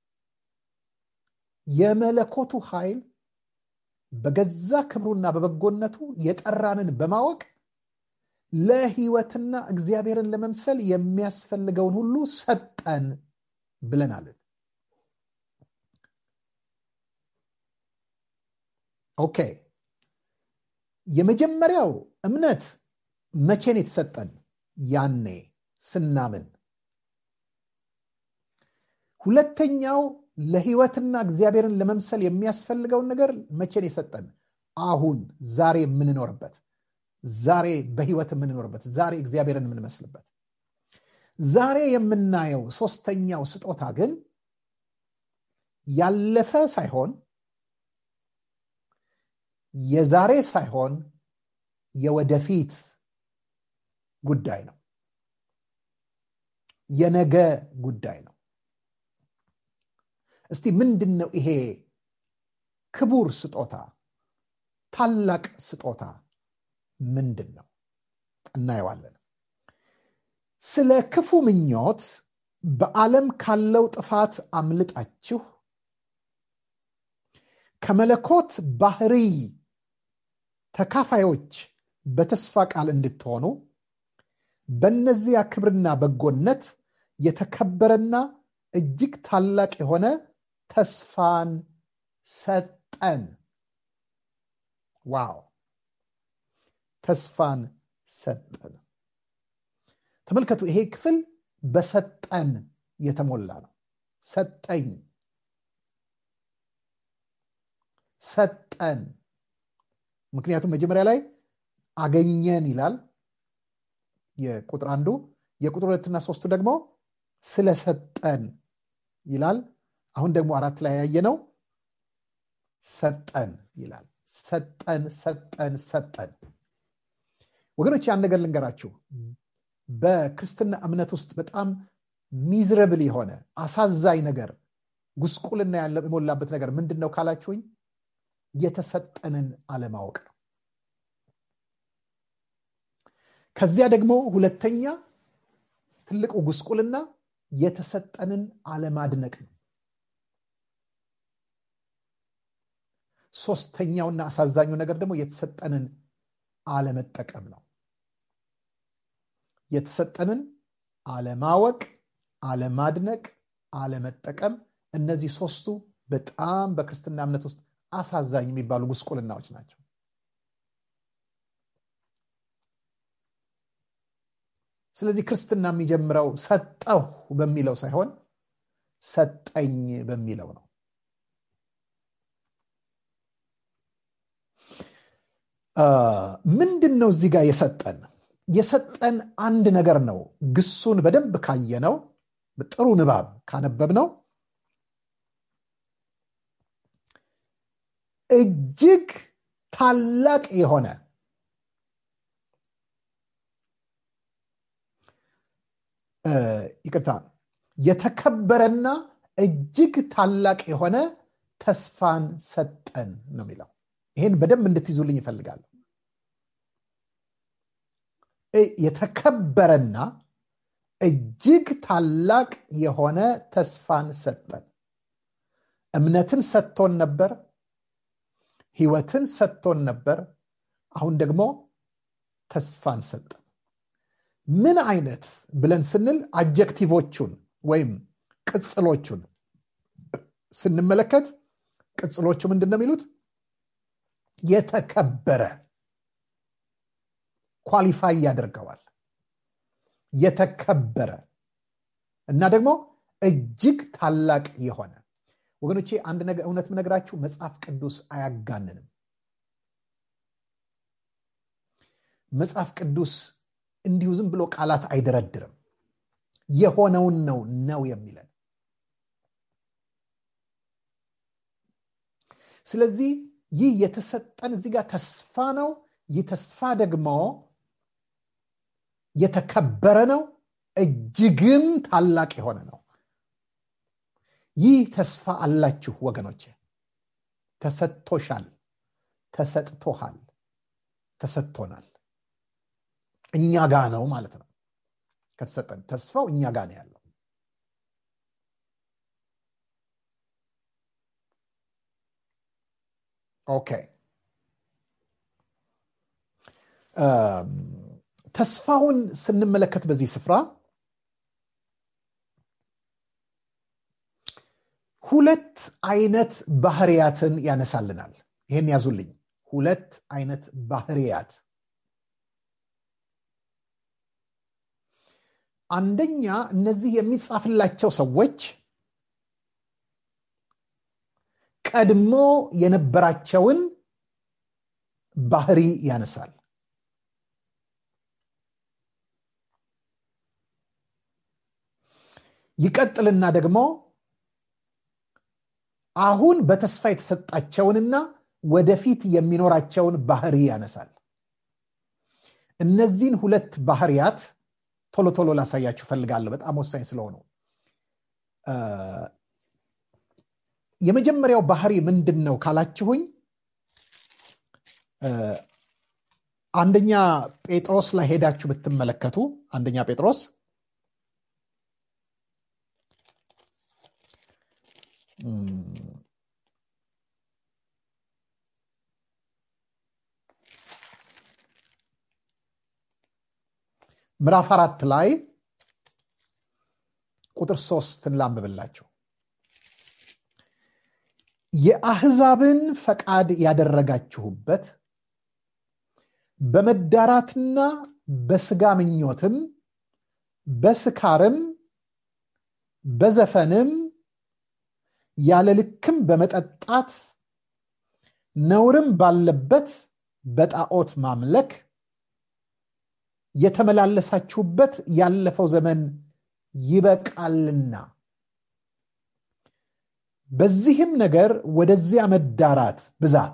የመለኮቱ ኃይል በገዛ ክብሩና በበጎነቱ የጠራንን በማወቅ ለህይወትና እግዚአብሔርን ለመምሰል የሚያስፈልገውን ሁሉ ሰጠን ብለናልን ኦኬ የመጀመሪያው እምነት መቼን የተሰጠን ያኔ ስናምን ሁለተኛው ለህይወትና እግዚአብሔርን ለመምሰል የሚያስፈልገውን ነገር መቼን የሰጠን አሁን ዛሬ የምንኖርበት ዛሬ በህይወት የምንኖርበት ዛሬ እግዚአብሔርን የምንመስልበት ዛሬ የምናየው ሶስተኛው ስጦታ ግን ያለፈ ሳይሆን የዛሬ ሳይሆን የወደፊት ጉዳይ ነው የነገ ጉዳይ ነው እስቲ ምንድን ነው ይሄ ክቡር ስጦታ ታላቅ ስጦታ ምንድን ነው እናየዋለን ስለ ክፉ ምኞት በዓለም ካለው ጥፋት አምልጣችሁ ከመለኮት ባህሪ ተካፋዮች በተስፋ ቃል እንድትሆኑ በእነዚያ ክብርና በጎነት የተከበረና እጅግ ታላቅ የሆነ ተስፋን ሰጠን ዋው ተስፋን ሰጠን ተመልከቱ ይሄ ክፍል በሰጠን የተሞላ ነው ሰጠኝ ሰጠን ምክንያቱም መጀመሪያ ላይ አገኘን ይላል የቁጥር አንዱ የቁጥር ሁለትና ሶስቱ ደግሞ ስለሰጠን ይላል አሁን ደግሞ አራት ላይ ያየ ነው ሰጠን ይላል ሰጠን ሰጠን ሰጠን ወገኖች ያን ነገር ልንገራችሁ በክርስትና እምነት ውስጥ በጣም ሚዝረብል የሆነ አሳዛኝ ነገር ጉስቁልና የሞላበት ነገር ምንድን ነው ካላችሁኝ የተሰጠንን አለማወቅ ነው ከዚያ ደግሞ ሁለተኛ ትልቁ ጉስቁልና የተሰጠንን አለማድነቅ ነው ሶስተኛውና አሳዛኙ ነገር ደግሞ የተሰጠንን አለመጠቀም ነው የተሰጠንን አለማወቅ አለማድነቅ አለመጠቀም እነዚህ ሶስቱ በጣም በክርስትና እምነት ውስጥ አሳዛኝ የሚባሉ ጉስቁልናዎች ናቸው ስለዚህ ክርስትና የሚጀምረው ሰጠሁ በሚለው ሳይሆን ሰጠኝ በሚለው ነው ምንድን ነው እዚህ ጋር የሰጠን የሰጠን አንድ ነገር ነው ግሱን በደንብ ካየነው ጥሩ ንባብ ካነበብ ነው እጅግ ታላቅ የሆነ ይቅርታ የተከበረና እጅግ ታላቅ የሆነ ተስፋን ሰጠን ነው የሚለው ይህን በደንብ እንድትይዙልኝ ይፈልጋለሁ የተከበረና እጅግ ታላቅ የሆነ ተስፋን ሰጠን እምነትን ሰጥቶን ነበር ህይወትን ሰጥቶን ነበር አሁን ደግሞ ተስፋን ሰጠን ምን አይነት ብለን ስንል አጀክቲቮቹን ወይም ቅጽሎቹን ስንመለከት ቅጽሎቹ ምንድን ነው የሚሉት የተከበረ ኳሊፋይ ያደርገዋል የተከበረ እና ደግሞ እጅግ ታላቅ የሆነ ወገኖቼ አንድ ነገር እውነት ምነግራችሁ መጽሐፍ ቅዱስ አያጋንንም መጽሐፍ ቅዱስ እንዲሁ ዝም ብሎ ቃላት አይደረድርም የሆነውን ነው ነው የሚለን ስለዚህ ይህ የተሰጠን እዚህ ጋር ተስፋ ነው ይህ ተስፋ ደግሞ የተከበረ ነው እጅግም ታላቅ የሆነ ነው ይህ ተስፋ አላችሁ ወገኖች ተሰጥቶሻል ተሰጥቶሃል ተሰጥቶናል እኛ ጋ ነው ማለት ነው ከተሰጠን ተስፋው እኛ ጋ ነው ያለው ኦኬ ተስፋውን ስንመለከት በዚህ ስፍራ ሁለት አይነት ባህርያትን ያነሳልናል ይህን ያዙልኝ ሁለት አይነት ባህርያት አንደኛ እነዚህ የሚጻፍላቸው ሰዎች ቀድሞ የነበራቸውን ባህሪ ያነሳል ይቀጥልና ደግሞ አሁን በተስፋ የተሰጣቸውንና ወደፊት የሚኖራቸውን ባህሪ ያነሳል እነዚህን ሁለት ባህርያት ቶሎ ቶሎ ላሳያችሁ ፈልጋለሁ በጣም ወሳኝ ስለሆኑ የመጀመሪያው ባህሪ ምንድን ነው ካላችሁኝ አንደኛ ጴጥሮስ ላይ ሄዳችሁ ብትመለከቱ አንደኛ ጴጥሮስ ምዕራፍ አራት ላይ ቁጥር ሶስትን ላንብብላችሁ የአህዛብን ፈቃድ ያደረጋችሁበት በመዳራትና በስጋ ምኞትም በስካርም በዘፈንም ያለ ልክም በመጠጣት ነውርም ባለበት በጣዖት ማምለክ የተመላለሳችሁበት ያለፈው ዘመን ይበቃልና በዚህም ነገር ወደዚያ መዳራት ብዛት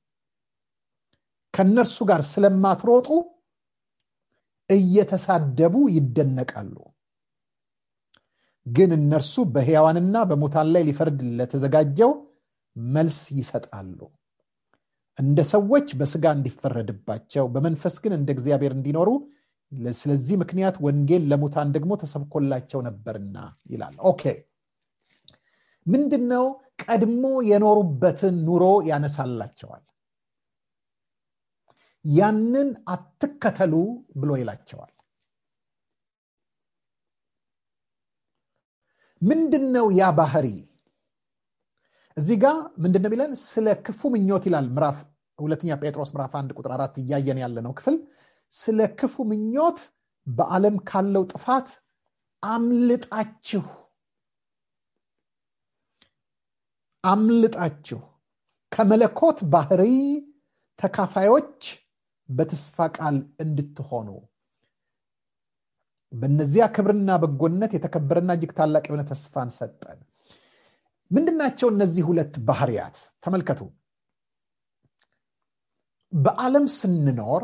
ከእነርሱ ጋር ስለማትሮጡ እየተሳደቡ ይደነቃሉ ግን እነርሱ በሕያዋንና በሙታን ላይ ሊፈርድ ለተዘጋጀው መልስ ይሰጣሉ እንደ ሰዎች በስጋ እንዲፈረድባቸው በመንፈስ ግን እንደ እግዚአብሔር እንዲኖሩ ስለዚህ ምክንያት ወንጌል ለሙታን ደግሞ ተሰብኮላቸው ነበርና ይላል ኦኬ ምንድን ነው ቀድሞ የኖሩበትን ኑሮ ያነሳላቸዋል ያንን አትከተሉ ብሎ ይላቸዋል ምንድን ነው ያ ባህሪ እዚህ ጋ ምንድን ነው የሚለን ስለ ክፉ ምኞት ይላል ምዕራፍ ሁለተኛ ጴጥሮስ ምዕራፍ አንድ ቁጥር አራት እያየን ያለ ነው ክፍል ስለ ክፉ ምኞት በዓለም ካለው ጥፋት አምልጣችሁ አምልጣችሁ ከመለኮት ባህሪ ተካፋዮች በተስፋ ቃል እንድትሆኑ በእነዚያ ክብርና በጎነት የተከበረና እጅግ ታላቅ የሆነ ተስፋን ሰጠን ምንድናቸው እነዚህ ሁለት ባህርያት ተመልከቱ በዓለም ስንኖር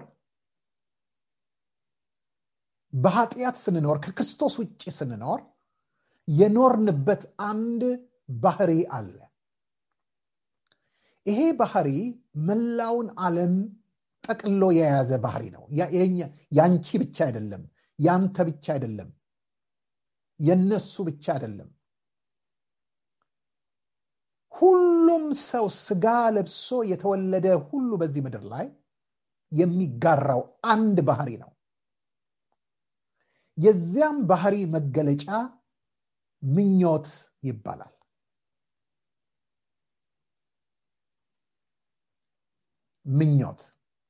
በኃጢአት ስንኖር ከክርስቶስ ውጭ ስንኖር የኖርንበት አንድ ባህሪ አለ ይሄ ባህሪ መላውን ዓለም ጠቅሎ የያዘ ባህሪ ነው ያንቺ ብቻ አይደለም ያንተ ብቻ አይደለም የነሱ ብቻ አይደለም ሁሉም ሰው ስጋ ለብሶ የተወለደ ሁሉ በዚህ ምድር ላይ የሚጋራው አንድ ባህሪ ነው የዚያም ባህሪ መገለጫ ምኞት ይባላል ምኞት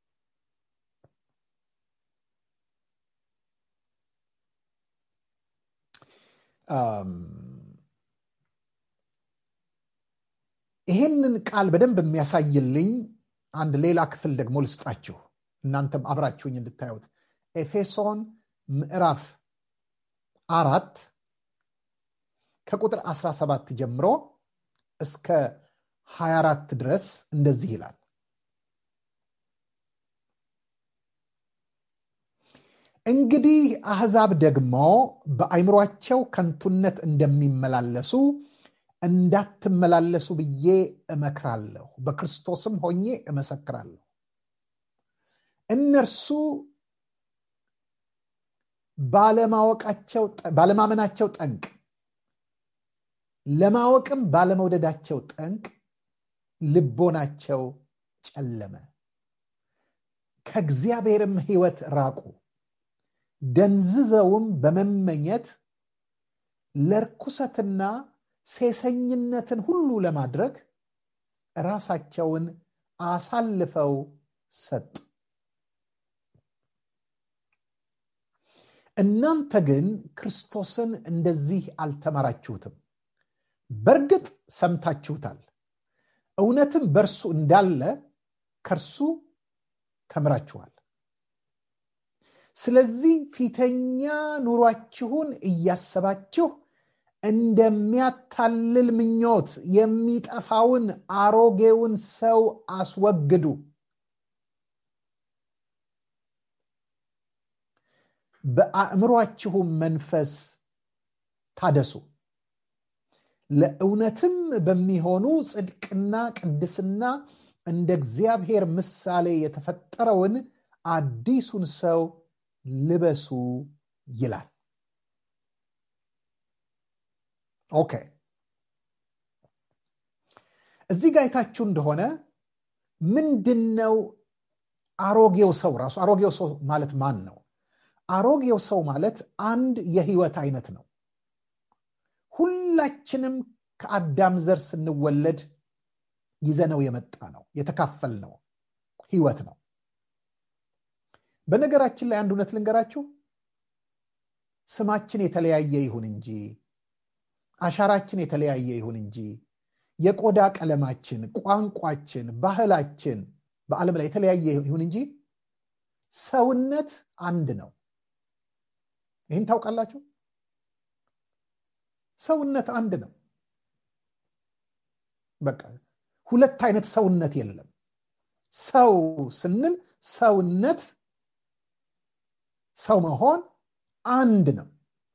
ይሄንን ቃል በደንብ የሚያሳይልኝ አንድ ሌላ ክፍል ደግሞ ልስጣችሁ እናንተም አብራችሁኝ እንድታዩት ኤፌሶን ምዕራፍ አራት ከቁጥር 17 ጀምሮ እስከ 24 ድረስ እንደዚህ ይላል እንግዲህ አሕዛብ ደግሞ በአይምሯቸው ከንቱነት እንደሚመላለሱ እንዳትመላለሱ ብዬ እመክራለሁ በክርስቶስም ሆኜ እመሰክራለሁ እነርሱ ባለማመናቸው ጠንቅ ለማወቅም ባለመውደዳቸው ጠንቅ ልቦናቸው ጨለመ ከእግዚአብሔርም ህይወት ራቁ ደንዝዘውም በመመኘት ለርኩሰትና ሴሰኝነትን ሁሉ ለማድረግ ራሳቸውን አሳልፈው ሰጡ እናንተ ግን ክርስቶስን እንደዚህ አልተማራችሁትም በእርግጥ ሰምታችሁታል እውነትም በእርሱ እንዳለ ከእርሱ ተምራችኋል ስለዚህ ፊተኛ ኑሯችሁን እያሰባችሁ እንደሚያታልል ምኞት የሚጠፋውን አሮጌውን ሰው አስወግዱ በአእምሯችሁም መንፈስ ታደሱ ለእውነትም በሚሆኑ ጽድቅና ቅድስና እንደ እግዚአብሔር ምሳሌ የተፈጠረውን አዲሱን ሰው ልበሱ ይላል ኦኬ እዚህ ጋር አይታችሁ እንደሆነ ምንድን ነው አሮጌው ሰው ራሱ አሮጌው ሰው ማለት ማን ነው አሮጌው ሰው ማለት አንድ የህይወት አይነት ነው ሁላችንም ከአዳም ዘር ስንወለድ ይዘነው የመጣ ነው የተካፈል ነው ህይወት ነው በነገራችን ላይ አንድ እውነት ልንገራችሁ ስማችን የተለያየ ይሁን እንጂ አሻራችን የተለያየ ይሁን እንጂ የቆዳ ቀለማችን ቋንቋችን ባህላችን በዓለም ላይ የተለያየ ይሁን እንጂ ሰውነት አንድ ነው ይህን ታውቃላችሁ ሰውነት አንድ ነው በቃ ሁለት አይነት ሰውነት የለም ሰው ስንል ሰውነት ሰው መሆን አንድ ነው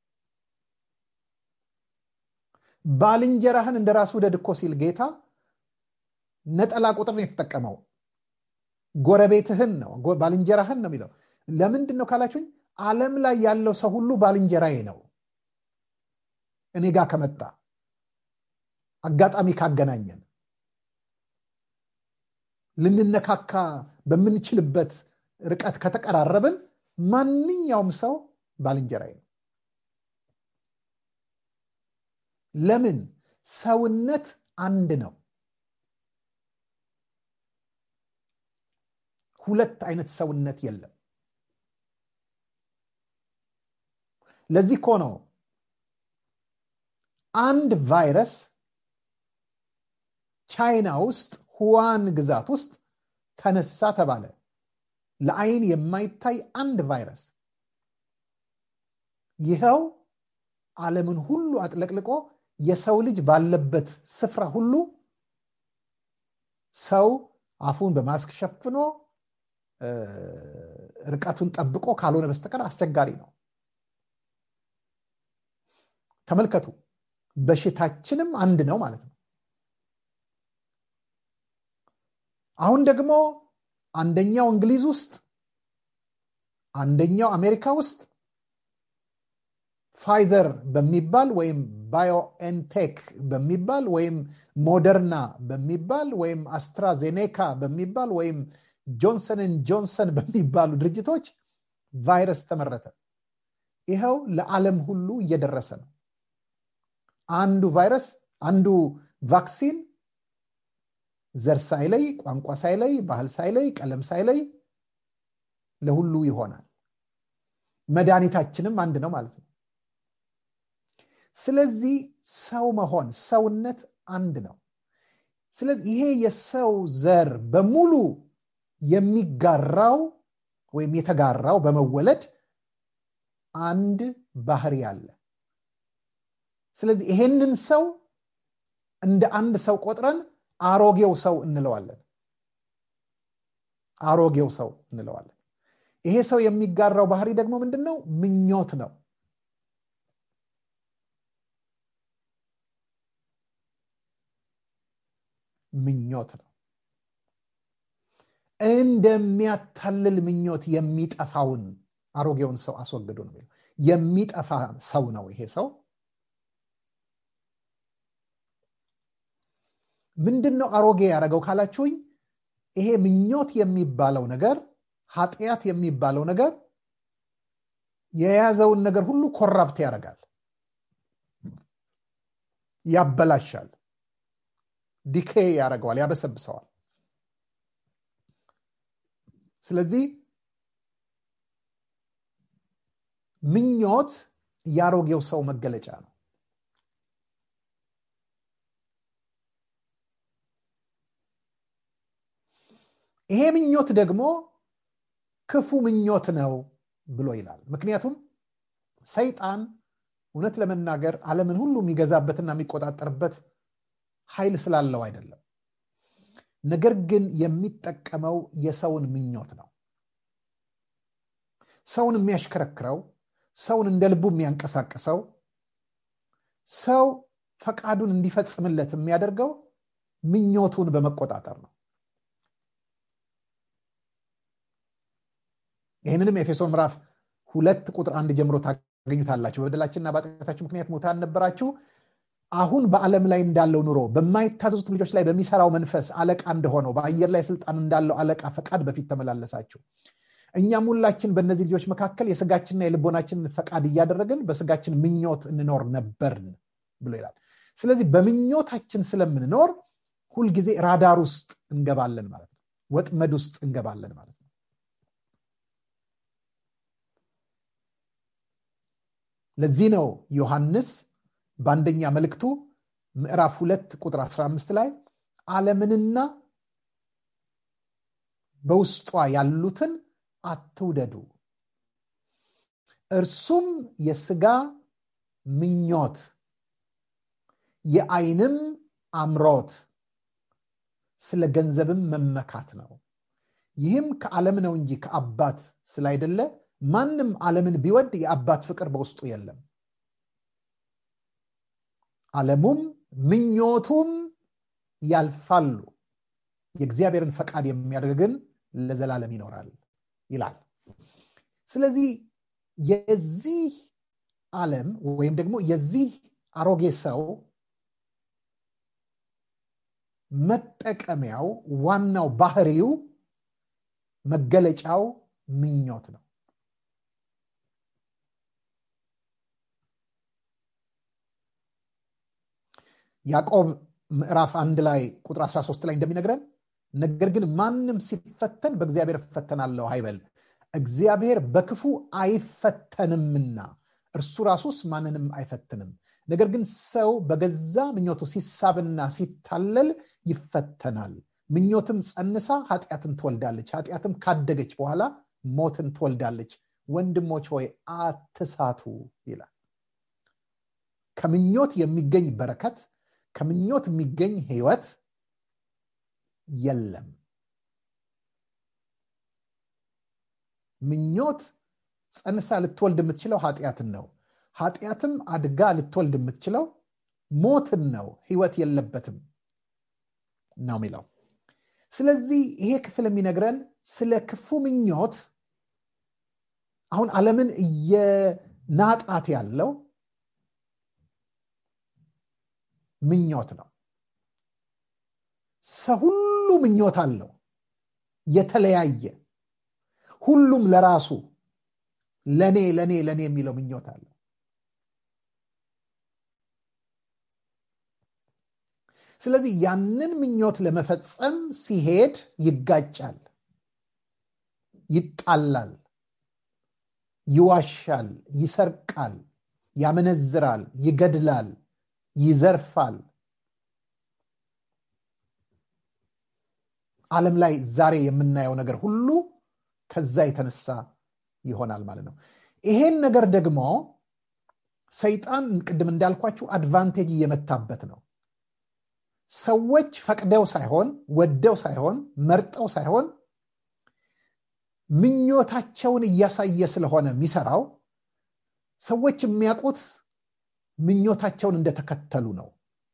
ባልንጀራህን እንደ ራስ ውደድ እኮ ሲል ጌታ ነጠላ ቁጥር ነው የተጠቀመው ጎረቤትህን ነው ባልንጀራህን ነው የሚለው ለምንድን ነው ካላችሁኝ አለም ላይ ያለው ሰው ሁሉ ባልንጀራዬ ነው እኔ ጋር ከመጣ አጋጣሚ ካገናኘን ልንነካካ በምንችልበት ርቀት ከተቀራረብን ማንኛውም ሰው ባልንጀራዬ ነው ለምን ሰውነት አንድ ነው ሁለት አይነት ሰውነት የለም ለዚህ እኮ ነው አንድ ቫይረስ ቻይና ውስጥ ሁዋን ግዛት ውስጥ ተነሳ ተባለ ለአይን የማይታይ አንድ ቫይረስ ይኸው ዓለምን ሁሉ አጥለቅልቆ የሰው ልጅ ባለበት ስፍራ ሁሉ ሰው አፉን በማስክ ሸፍኖ ርቀቱን ጠብቆ ካልሆነ በስተቀር አስቸጋሪ ነው ተመልከቱ በሽታችንም አንድ ነው ማለት ነው አሁን ደግሞ አንደኛው እንግሊዝ ውስጥ አንደኛው አሜሪካ ውስጥ ፋይዘር በሚባል ወይም ባዮኤንቴክ በሚባል ወይም ሞደርና በሚባል ወይም አስትራዜኔካ በሚባል ወይም ጆንሰንን ጆንሰን በሚባሉ ድርጅቶች ቫይረስ ተመረተ ይኸው ለዓለም ሁሉ እየደረሰ ነው አንዱ ቫይረስ አንዱ ቫክሲን ዘር ሳይለይ ቋንቋ ሳይለይ ባህል ሳይለይ ቀለም ሳይለይ ለሁሉ ይሆናል መድኃኒታችንም አንድ ነው ማለት ነው ስለዚህ ሰው መሆን ሰውነት አንድ ነው ስለዚህ ይሄ የሰው ዘር በሙሉ የሚጋራው ወይም የተጋራው በመወለድ አንድ ባህሪ አለ ስለዚህ ይሄንን ሰው እንደ አንድ ሰው ቆጥረን አሮጌው ሰው እንለዋለን አሮጌው ሰው እንለዋለን ይሄ ሰው የሚጋራው ባህሪ ደግሞ ምንድን ነው ምኞት ነው ምኞት ነው እንደሚያታልል ምኞት የሚጠፋውን አሮጌውን ሰው አስወግዱ ነው የሚለው የሚጠፋ ሰው ነው ይሄ ሰው ምንድን ነው አሮጌ ያደረገው ካላችሁኝ ይሄ ምኞት የሚባለው ነገር ኃጢአት የሚባለው ነገር የያዘውን ነገር ሁሉ ኮራፕት ያደርጋል ያበላሻል ዲኬ ያደርገዋል ያበሰብሰዋል ስለዚህ ምኞት የአሮጌው ሰው መገለጫ ነው ይሄ ምኞት ደግሞ ክፉ ምኞት ነው ብሎ ይላል ምክንያቱም ሰይጣን እውነት ለመናገር ዓለምን ሁሉ የሚገዛበትና የሚቆጣጠርበት ኃይል ስላለው አይደለም ነገር ግን የሚጠቀመው የሰውን ምኞት ነው ሰውን የሚያሽከረክረው ሰውን እንደ ልቡ የሚያንቀሳቅሰው ሰው ፈቃዱን እንዲፈጽምለት የሚያደርገው ምኞቱን በመቆጣጠር ነው ይህንንም ኤፌሶን ምዕራፍ ሁለት ቁጥር አንድ ጀምሮ ታገኙታላችሁ በበደላችንና በኃጢአታችሁ ምክንያት ሙታን ነበራችሁ አሁን በዓለም ላይ እንዳለው ኑሮ በማይታዘዙት ልጆች ላይ በሚሰራው መንፈስ አለቃ እንደሆነው በአየር ላይ ስልጣን እንዳለው አለቃ ፈቃድ በፊት ተመላለሳችሁ እኛም ሁላችን በእነዚህ ልጆች መካከል የስጋችንና የልቦናችንን ፈቃድ እያደረግን በስጋችን ምኞት እንኖር ነበርን ብሎ ይላል ስለዚህ በምኞታችን ስለምንኖር ሁልጊዜ ራዳር ውስጥ እንገባለን ማለት ነው ወጥመድ ውስጥ እንገባለን ማለት ነው ለዚህ ነው ዮሐንስ በአንደኛ መልእክቱ ምዕራፍ ሁለት ቁጥር 15 ላይ ዓለምንና በውስጧ ያሉትን አትውደዱ እርሱም የስጋ ምኞት የአይንም አምሮት ስለ ገንዘብም መመካት ነው ይህም ከዓለም ነው እንጂ ከአባት ስላይደለ ማንም ዓለምን ቢወድ የአባት ፍቅር በውስጡ የለም ዓለሙም ምኞቱም ያልፋሉ የእግዚአብሔርን ፈቃድ የሚያደርግ ግን ለዘላለም ይኖራል ይላል ስለዚህ የዚህ ዓለም ወይም ደግሞ የዚህ አሮጌ ሰው መጠቀሚያው ዋናው ባህሪው መገለጫው ምኞት ነው ያዕቆብ ምዕራፍ አንድ ላይ ቁጥር 13 ላይ እንደሚነግረን ነገር ግን ማንም ሲፈተን በእግዚአብሔር እፈተናለሁ አይበል እግዚአብሔር በክፉ አይፈተንምና እርሱ ራሱስ ማንንም አይፈትንም ነገር ግን ሰው በገዛ ምኞቱ ሲሳብና ሲታለል ይፈተናል ምኞትም ጸንሳ ኃጢአትን ትወልዳለች ኃጢአትም ካደገች በኋላ ሞትን ትወልዳለች ወንድሞች ሆይ አትሳቱ ይላል ከምኞት የሚገኝ በረከት ከምኞት የሚገኝ ህይወት የለም ምኞት ጸንሳ ልትወልድ የምትችለው ኃጢአትን ነው ኃጢአትም አድጋ ልትወልድ የምትችለው ሞትን ነው ህይወት የለበትም ነው የሚለው ስለዚህ ይሄ ክፍል የሚነግረን ስለ ክፉ ምኞት አሁን ዓለምን እየናጣት ያለው ምኞት ነው ሰው ሁሉ ምኞት አለው የተለያየ ሁሉም ለራሱ ለኔ ለኔ ለኔ የሚለው ምኞት አለው ስለዚህ ያንን ምኞት ለመፈጸም ሲሄድ ይጋጫል ይጣላል ይዋሻል ይሰርቃል ያመነዝራል ይገድላል ይዘርፋል ዓለም ላይ ዛሬ የምናየው ነገር ሁሉ ከዛ የተነሳ ይሆናል ማለት ነው ይሄን ነገር ደግሞ ሰይጣን ቅድም እንዳልኳችሁ አድቫንቴጅ እየመታበት ነው ሰዎች ፈቅደው ሳይሆን ወደው ሳይሆን መርጠው ሳይሆን ምኞታቸውን እያሳየ ስለሆነ የሚሰራው ሰዎች የሚያውቁት ምኞታቸውን እንደተከተሉ ነው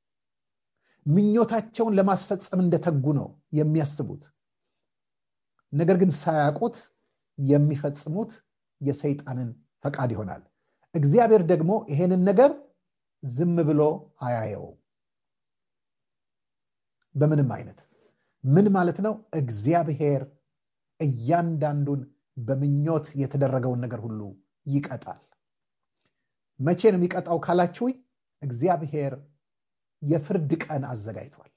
ምኞታቸውን ለማስፈጸም እንደተጉ ነው የሚያስቡት ነገር ግን ሳያውቁት የሚፈጽሙት የሰይጣንን ፈቃድ ይሆናል እግዚአብሔር ደግሞ ይሄንን ነገር ዝም ብሎ አያየው በምንም አይነት ምን ማለት ነው እግዚአብሔር እያንዳንዱን በምኞት የተደረገውን ነገር ሁሉ ይቀጣል መቼ ነው የሚቀጣው ካላችሁኝ እግዚአብሔር የፍርድ ቀን አዘጋጅቷል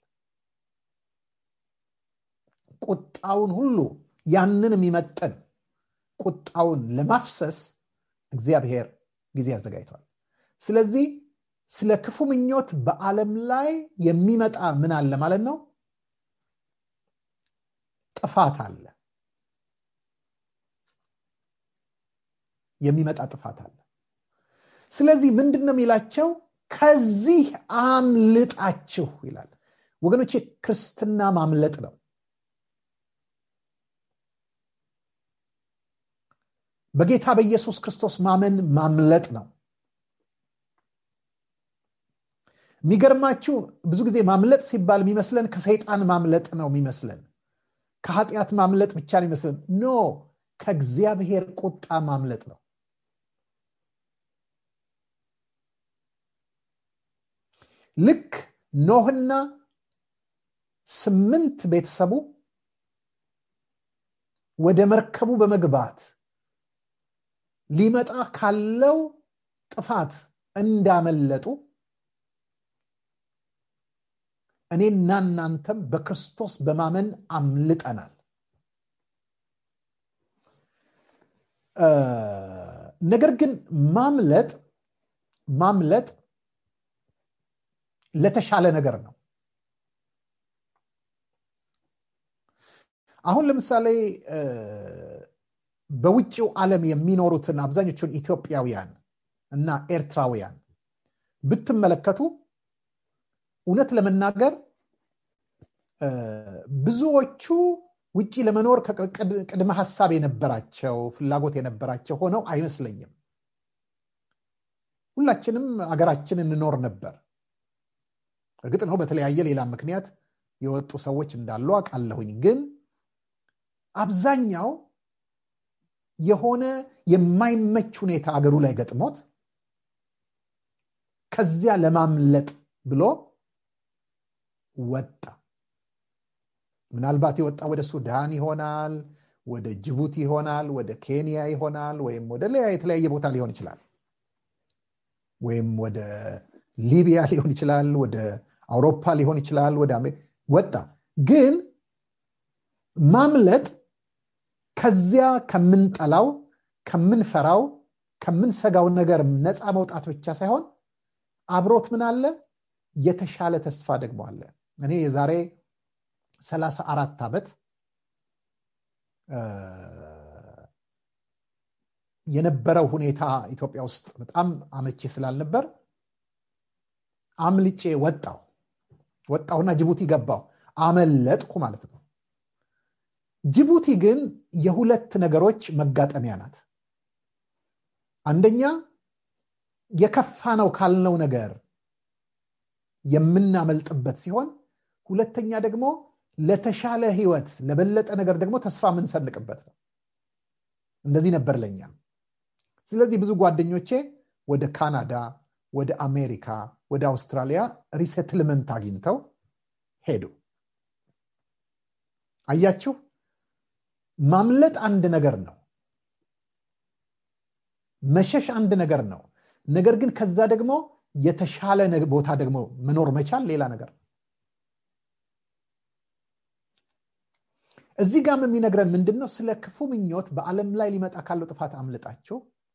ቁጣውን ሁሉ ያንን የሚመጥን ቁጣውን ለማፍሰስ እግዚአብሔር ጊዜ አዘጋጅቷል ስለዚህ ስለ ክፉ ምኞት በዓለም ላይ የሚመጣ ምን አለ ማለት ነው ጥፋት አለ የሚመጣ ጥፋት አለ ስለዚህ ምንድን ነው የሚላቸው ከዚህ አምልጣችሁ ይላል ወገኖች ክርስትና ማምለጥ ነው በጌታ በኢየሱስ ክርስቶስ ማመን ማምለጥ ነው የሚገርማችሁ ብዙ ጊዜ ማምለጥ ሲባል የሚመስለን ከሰይጣን ማምለጥ ነው የሚመስለን ከኃጢአት ማምለጥ ብቻ ነው ይመስለን ኖ ከእግዚአብሔር ቁጣ ማምለጥ ነው ልክ ኖህና ስምንት ቤተሰቡ ወደ መርከቡ በመግባት ሊመጣ ካለው ጥፋት እንዳመለጡ እኔና እናንተም በክርስቶስ በማመን አምልጠናል ነገር ግን ማምለጥ ማምለጥ ለተሻለ ነገር ነው አሁን ለምሳሌ በውጭው ዓለም የሚኖሩትን አብዛኞቹን ኢትዮጵያውያን እና ኤርትራውያን ብትመለከቱ እውነት ለመናገር ብዙዎቹ ውጭ ለመኖር ቅድመ ሀሳብ የነበራቸው ፍላጎት የነበራቸው ሆነው አይመስለኝም ሁላችንም አገራችን እንኖር ነበር እርግጥ ነው በተለያየ ሌላ ምክንያት የወጡ ሰዎች እንዳሉ አውቃለሁኝ ግን አብዛኛው የሆነ የማይመች ሁኔታ አገሩ ላይ ገጥሞት ከዚያ ለማምለጥ ብሎ ወጣ ምናልባት የወጣ ወደ ሱዳን ይሆናል ወደ ጅቡቲ ይሆናል ወደ ኬንያ ይሆናል ወይም ወደ የተለያየ ቦታ ሊሆን ይችላል ወይም ወደ ሊቢያ ሊሆን ይችላል ወደ አውሮፓ ሊሆን ይችላል ወደ ወጣ ግን ማምለጥ ከዚያ ከምንጠላው ከምንፈራው ከምንሰጋው ነገር ነፃ መውጣት ብቻ ሳይሆን አብሮት ምን አለ የተሻለ ተስፋ ደግሞ አለ እኔ የዛሬ ሰላሳ አራት ዓመት የነበረው ሁኔታ ኢትዮጵያ ውስጥ በጣም አመቺ ስላልነበር አምልጬ ወጣው ወጣሁና ጅቡቲ ገባው አመለጥኩ ማለት ነው ጅቡቲ ግን የሁለት ነገሮች መጋጠሚያ ናት አንደኛ የከፋ ነው ካልነው ነገር የምናመልጥበት ሲሆን ሁለተኛ ደግሞ ለተሻለ ህይወት ለበለጠ ነገር ደግሞ ተስፋ የምንሰንቅበት ነው እንደዚህ ነበር ለኛ ስለዚህ ብዙ ጓደኞቼ ወደ ካናዳ ወደ አሜሪካ ወደ አውስትራሊያ ሪሴትልመንት አግኝተው ሄዱ አያችሁ ማምለጥ አንድ ነገር ነው መሸሽ አንድ ነገር ነው ነገር ግን ከዛ ደግሞ የተሻለ ቦታ ደግሞ መኖር መቻል ሌላ ነገር እዚህ ጋም የሚነግረን ምንድን ነው ስለ ክፉ ምኞት በዓለም ላይ ሊመጣ ካለው ጥፋት አምልጣችሁ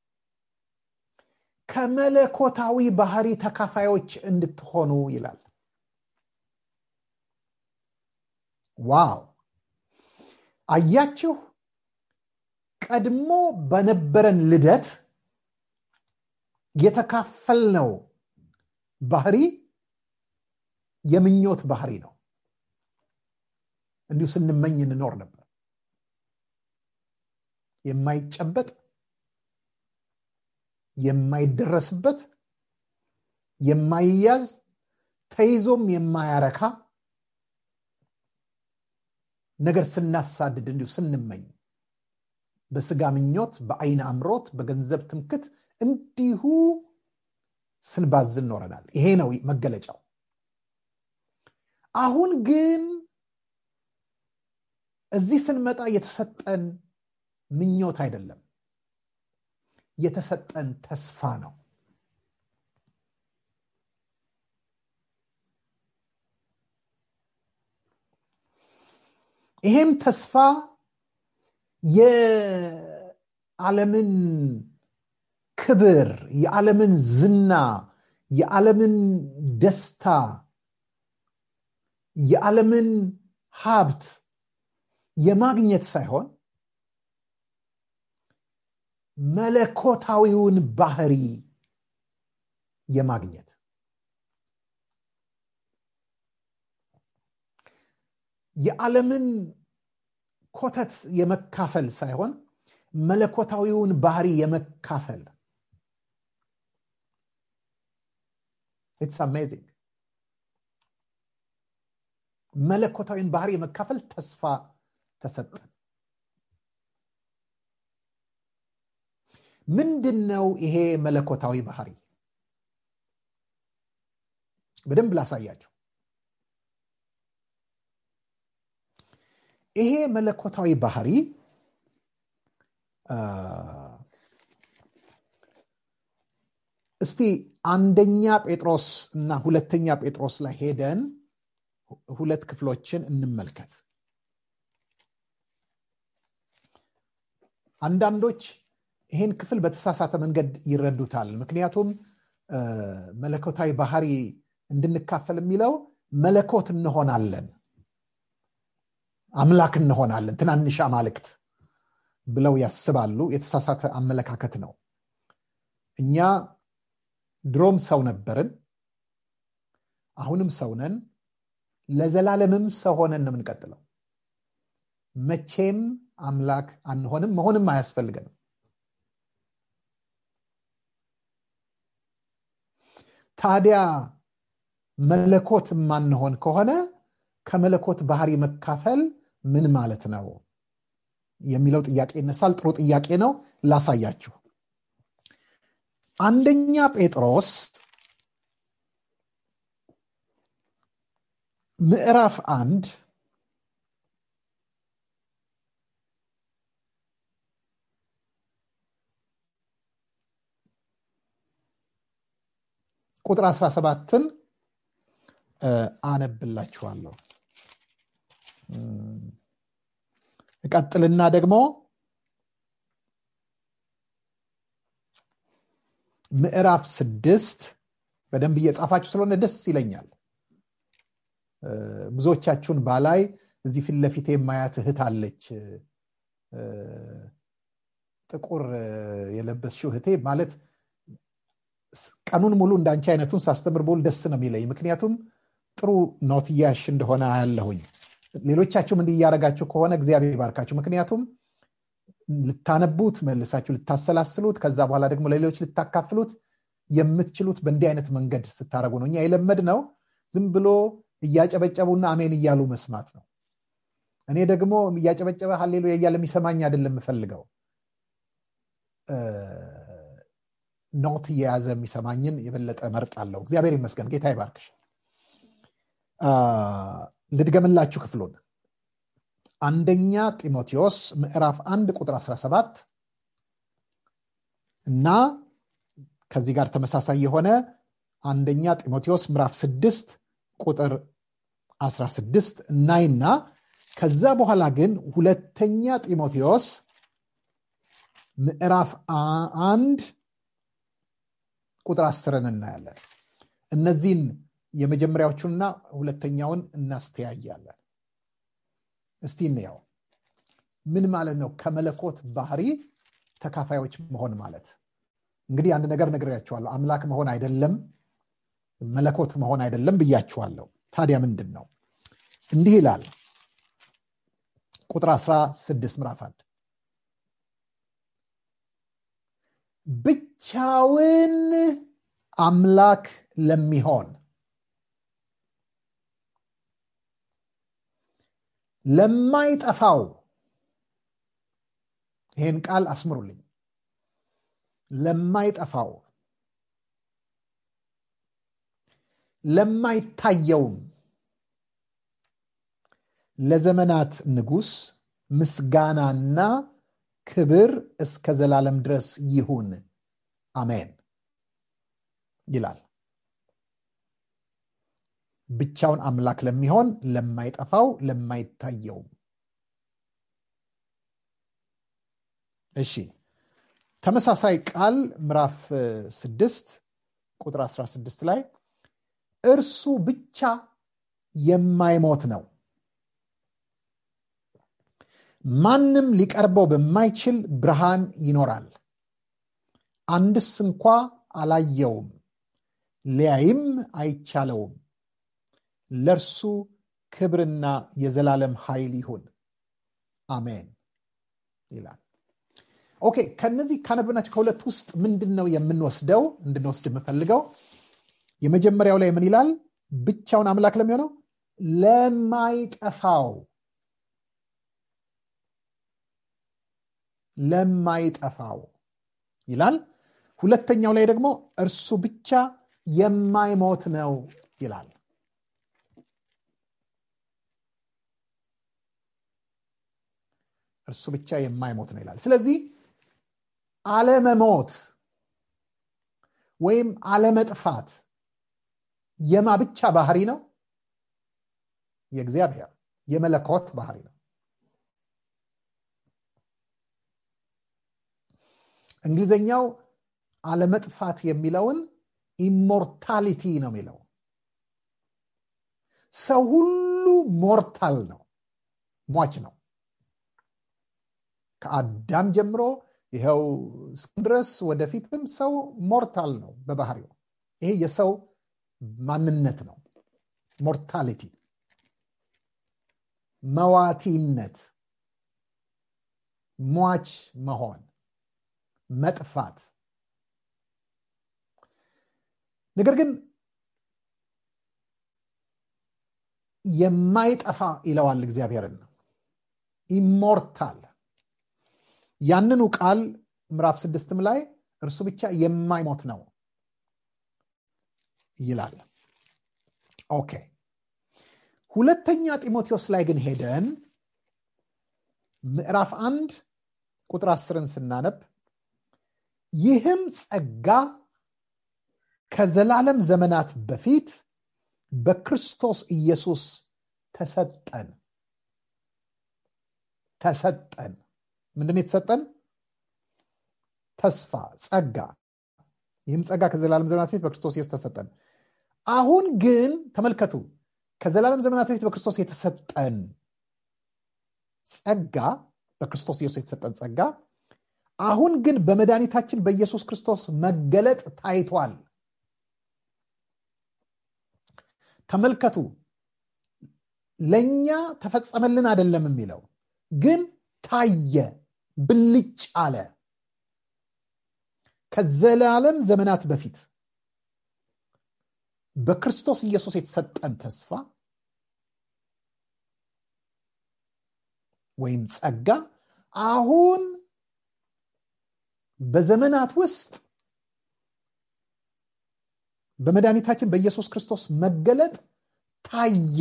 ከመለኮታዊ ባህሪ ተካፋዮች እንድትሆኑ ይላል ዋው አያችሁ ቀድሞ በነበረን ልደት የተካፈልነው ባህሪ የምኞት ባህሪ ነው እንዲሁ ስንመኝ እንኖር ነበር የማይጨበጥ የማይደረስበት የማይያዝ ተይዞም የማያረካ ነገር ስናሳድድ እንዲሁ ስንመኝ በስጋ ምኞት በአይን አምሮት በገንዘብ ትምክት እንዲሁ ስንባዝን ኖረናል ይሄ ነው መገለጫው አሁን ግን እዚህ ስንመጣ የተሰጠን ምኞት አይደለም የተሰጠን ተስፋ ነው ይሄም ተስፋ የዓለምን ክብር የዓለምን ዝና የዓለምን ደስታ የዓለምን ሀብት የማግኘት ሳይሆን መለኮታዊውን ባህሪ የማግኘት የዓለምን ኮተት የመካፈል ሳይሆን መለኮታዊውን ባህሪ የመካፈል ኢትስ አሜዚንግ መለኮታዊን ባህሪ የመካፈል ተስፋ ተሰጠን ምንድን ነው ይሄ መለኮታዊ ባህሪ በደንብ ላሳያችሁ ይሄ መለኮታዊ ባህሪ እስቲ አንደኛ ጴጥሮስ እና ሁለተኛ ጴጥሮስ ላይ ሄደን ሁለት ክፍሎችን እንመልከት አንዳንዶች ይህን ክፍል በተሳሳተ መንገድ ይረዱታል ምክንያቱም መለኮታዊ ባህሪ እንድንካፈል የሚለው መለኮት እንሆናለን አምላክ እንሆናለን ትናንሽ አማልክት ብለው ያስባሉ የተሳሳተ አመለካከት ነው እኛ ድሮም ሰው ነበርን አሁንም ሰው ነን ለዘላለምም ሰው ሆነን ነው የምንቀጥለው መቼም አምላክ አንሆንም መሆንም አያስፈልገንም ታዲያ መለኮት የማንሆን ከሆነ ከመለኮት ባህሪ መካፈል ምን ማለት ነው የሚለው ጥያቄ ይነሳል ጥሩ ጥያቄ ነው ላሳያችሁ አንደኛ ጴጥሮስ ምዕራፍ አንድ ቁጥር 17ን አነብላችኋለሁ እቀጥልና ደግሞ ምዕራፍ ስድስት በደንብ እየጻፋችሁ ስለሆነ ደስ ይለኛል ብዙዎቻችሁን ባላይ እዚህ ፊት ለፊት የማያት እህት አለች ጥቁር የለበስሽው እህቴ ማለት ቀኑን ሙሉ እንዳንቺ አይነቱን ሳስተምር ቦል ደስ ነው የሚለኝ ምክንያቱም ጥሩ ኖት እያሽ እንደሆነ አያለሁኝ ሌሎቻችሁም እንዲህ እያደረጋችሁ ከሆነ እግዚአብሔር ይባርካችሁ ምክንያቱም ልታነቡት መልሳችሁ ልታሰላስሉት ከዛ በኋላ ደግሞ ለሌሎች ልታካፍሉት የምትችሉት በእንዲህ አይነት መንገድ ስታደረጉ ነው እኛ የለመድ ነው ዝም ብሎ እያጨበጨቡና አሜን እያሉ መስማት ነው እኔ ደግሞ እያጨበጨበ ሀሌሉ እያለ የሚሰማኝ አይደለም የምፈልገው ኖት እየያዘ የሚሰማኝን የበለጠ መርጥ አለው እግዚአብሔር ይመስገን ጌታ ይባርክሽ ልድገምላችሁ ክፍሉን አንደኛ ጢሞቴዎስ ምዕራፍ 1 ቁጥር 17 እና ከዚህ ጋር ተመሳሳይ የሆነ አንደኛ ጢሞቴዎስ ምዕራፍ 6 ቁጥር 16 እናይና ከዛ በኋላ ግን ሁለተኛ ጢሞቴዎስ ምዕራፍ አንድ ቁጥር አስርን እናያለን እነዚህን የመጀመሪያዎቹንና ሁለተኛውን እናስተያያለን እስቲ እንያው ምን ማለት ነው ከመለኮት ባህሪ ተካፋዮች መሆን ማለት እንግዲህ አንድ ነገር ነግሬያችኋለሁ አምላክ መሆን አይደለም መለኮት መሆን አይደለም ብያችኋለሁ ታዲያ ምንድን ነው እንዲህ ይላል ቁጥር 16 ምዕራፍ 1 ብቻውን አምላክ ለሚሆን ለማይጠፋው ይህን ቃል አስምሩልኝ ለማይጠፋው ለማይታየውም ለዘመናት ንጉስ ምስጋናና ክብር እስከ ዘላለም ድረስ ይሁን አሜን ይላል ብቻውን አምላክ ለሚሆን ለማይጠፋው ለማይታየውም እሺ ተመሳሳይ ቃል ምዕራፍ 6 ቁጥር 16 ላይ እርሱ ብቻ የማይሞት ነው ማንም ሊቀርበው በማይችል ብርሃን ይኖራል አንድስ እንኳ አላየውም ሊያይም አይቻለውም ለእርሱ ክብርና የዘላለም ኃይል ይሁን አሜን ይላል ኦኬ ከነዚህ ካነበብናቸው ከሁለት ውስጥ ምንድን ነው የምንወስደው እንድንወስድ የምፈልገው የመጀመሪያው ላይ ምን ይላል ብቻውን አምላክ ለሚሆነው ለማይጠፋው ለማይጠፋው ይላል ሁለተኛው ላይ ደግሞ እርሱ ብቻ የማይሞት ነው ይላል እርሱ ብቻ የማይሞት ነው ይላል ስለዚህ አለመሞት ወይም አለመጥፋት የማ ብቻ ባህሪ ነው የእግዚአብሔር የመለኮት ባህሪ ነው እንግሊዝኛው አለመጥፋት የሚለውን ኢሞርታሊቲ ነው የሚለው ሰው ሁሉ ሞርታል ነው ሟች ነው ከአዳም ጀምሮ ይኸው ድረስ ወደፊትም ሰው ሞርታል ነው በባህሪው ይሄ የሰው ማንነት ነው ሞርታሊቲ መዋቲነት ሟች መሆን መጥፋት ነገር ግን የማይጠፋ ይለዋል እግዚአብሔርን ኢሞርታል ያንኑ ቃል ምዕራፍ ስድስትም ላይ እርሱ ብቻ የማይሞት ነው ይላል ኦኬ ሁለተኛ ጢሞቴዎስ ላይ ግን ሄደን ምዕራፍ አንድ ቁጥር አስርን ስናነብ ይህም ጸጋ ከዘላለም ዘመናት በፊት በክርስቶስ ኢየሱስ ተሰጠን ተሰጠን ምንድን የተሰጠን ተስፋ ጸጋ ይህም ጸጋ ከዘላለም ዘመናት በፊት በክርስቶስ ኢየሱስ ተሰጠን አሁን ግን ተመልከቱ ከዘላለም ዘመናት በፊት በክርስቶስ የተሰጠን ጸጋ በክርስቶስ ኢየሱስ የተሰጠን ጸጋ አሁን ግን በመድኃኒታችን በኢየሱስ ክርስቶስ መገለጥ ታይቷል ተመልከቱ ለእኛ ተፈጸመልን አይደለም የሚለው ግን ታየ ብልጭ አለ ከዘላለም ዘመናት በፊት በክርስቶስ ኢየሱስ የተሰጠን ተስፋ ወይም ጸጋ አሁን በዘመናት ውስጥ በመድኃኒታችን በኢየሱስ ክርስቶስ መገለጥ ታየ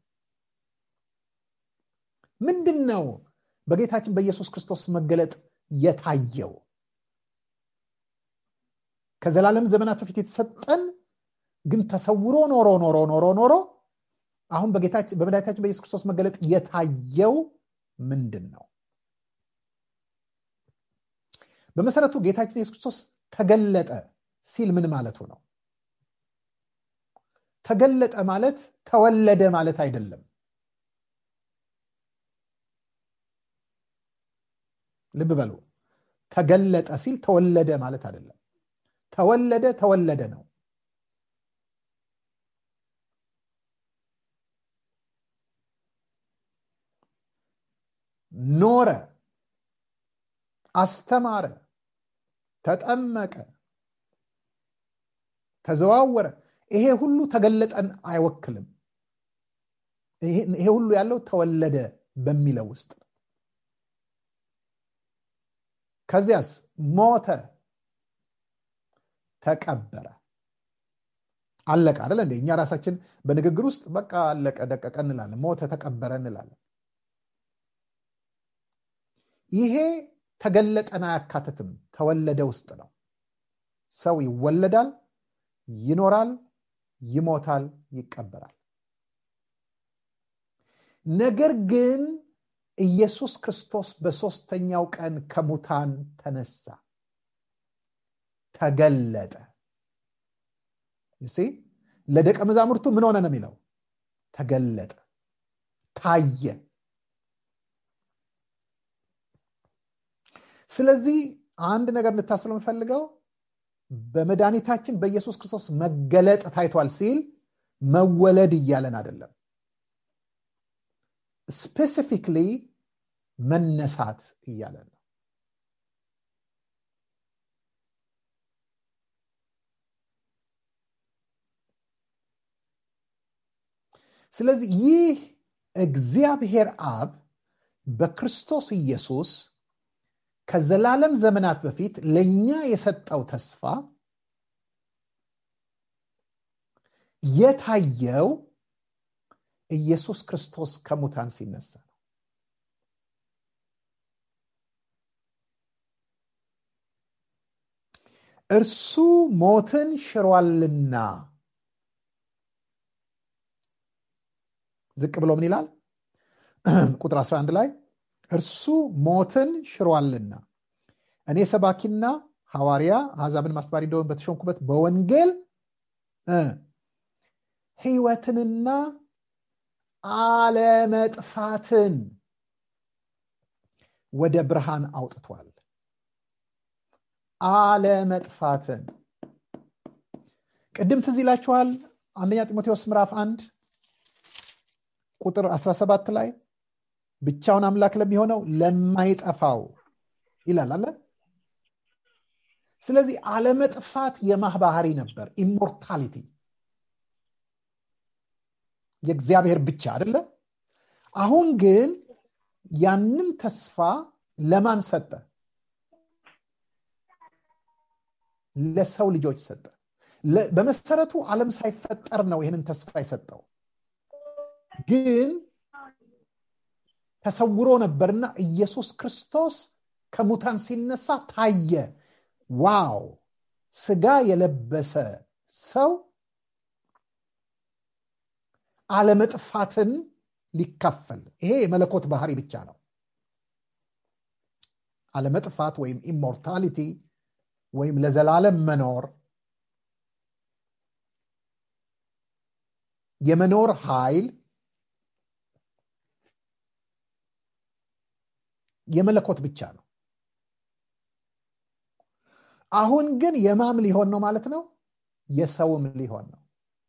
ምንድን ነው በጌታችን በኢየሱስ ክርስቶስ መገለጥ የታየው ከዘላለም ዘመናት በፊት የተሰጠን ግን ተሰውሮ ኖሮ ኖሮ ኖሮ ኖሮ አሁን በመድኃኒታችን በኢየሱስ ክርስቶስ መገለጥ የታየው ምንድን ነው በመሰረቱ ጌታችን ኢየሱስ ክርስቶስ ተገለጠ ሲል ምን ማለቱ ነው ተገለጠ ማለት ተወለደ ማለት አይደለም ልብ በሉ ተገለጠ ሲል ተወለደ ማለት አይደለም ተወለደ ተወለደ ነው ኖረ አስተማረ ተጠመቀ ተዘዋወረ ይሄ ሁሉ ተገለጠን አይወክልም ይሄ ሁሉ ያለው ተወለደ በሚለው ውስጥ ከዚያስ ሞተ ተቀበረ አለቀ አደለ እንደ እኛ ራሳችን በንግግር ውስጥ በቃ አለቀ ደቀቀ እንላለን ሞተ ተቀበረ እንላለን ይሄ ተገለጠን አያካትትም ተወለደ ውስጥ ነው ሰው ይወለዳል ይኖራል ይሞታል ይቀበራል ነገር ግን ኢየሱስ ክርስቶስ በሶስተኛው ቀን ከሙታን ተነሳ ተገለጠ ሲ ለደቀ መዛሙርቱ ምን ሆነ ነው የሚለው ተገለጠ ታየ ስለዚህ አንድ ነገር ልታስለው የምፈልገው በመድኃኒታችን በኢየሱስ ክርስቶስ መገለጥ ታይቷል ሲል መወለድ እያለን አይደለም ስፔሲፊክሊ መነሳት እያለን ነው ስለዚህ ይህ እግዚአብሔር አብ በክርስቶስ ኢየሱስ ከዘላለም ዘመናት በፊት ለእኛ የሰጠው ተስፋ የታየው ኢየሱስ ክርስቶስ ከሙታን ሲነሳ ነው እርሱ ሞትን ሽሯልና ዝቅ ብሎ ምን ይላል ቁጥር 11 ላይ እርሱ ሞትን ሽሯልና እኔ ሰባኪና ሐዋርያ አሕዛብን ማስተማሪ እንደሆን በተሾንኩበት በወንጌል ህይወትንና አለመጥፋትን ወደ ብርሃን አውጥቷል አለመጥፋትን ቅድም ትዝ ይላችኋል አንደኛ ጢሞቴዎስ ምዕራፍ አንድ ቁጥር 17 ላይ ብቻውን አምላክ ለሚሆነው ለማይጠፋው ይላል አለ ስለዚህ አለመጥፋት የማህ ባህሪ ነበር ኢሞርታሊቲ የእግዚአብሔር ብቻ አደለ አሁን ግን ያንን ተስፋ ለማን ሰጠ ለሰው ልጆች ሰጠ በመሰረቱ ዓለም ሳይፈጠር ነው ይህንን ተስፋ የሰጠው ግን ተሰውሮ ነበርና ኢየሱስ ክርስቶስ ከሙታን ሲነሳ ታየ ዋው ስጋ የለበሰ ሰው አለመጥፋትን ሊካፈል ይሄ የመለኮት ባህሪ ብቻ ነው አለመጥፋት ወይም ኢሞርታሊቲ ወይም ለዘላለም መኖር የመኖር ኃይል የመለኮት ብቻ ነው አሁን ግን የማም ሊሆን ነው ማለት ነው የሰውም ሊሆን ነው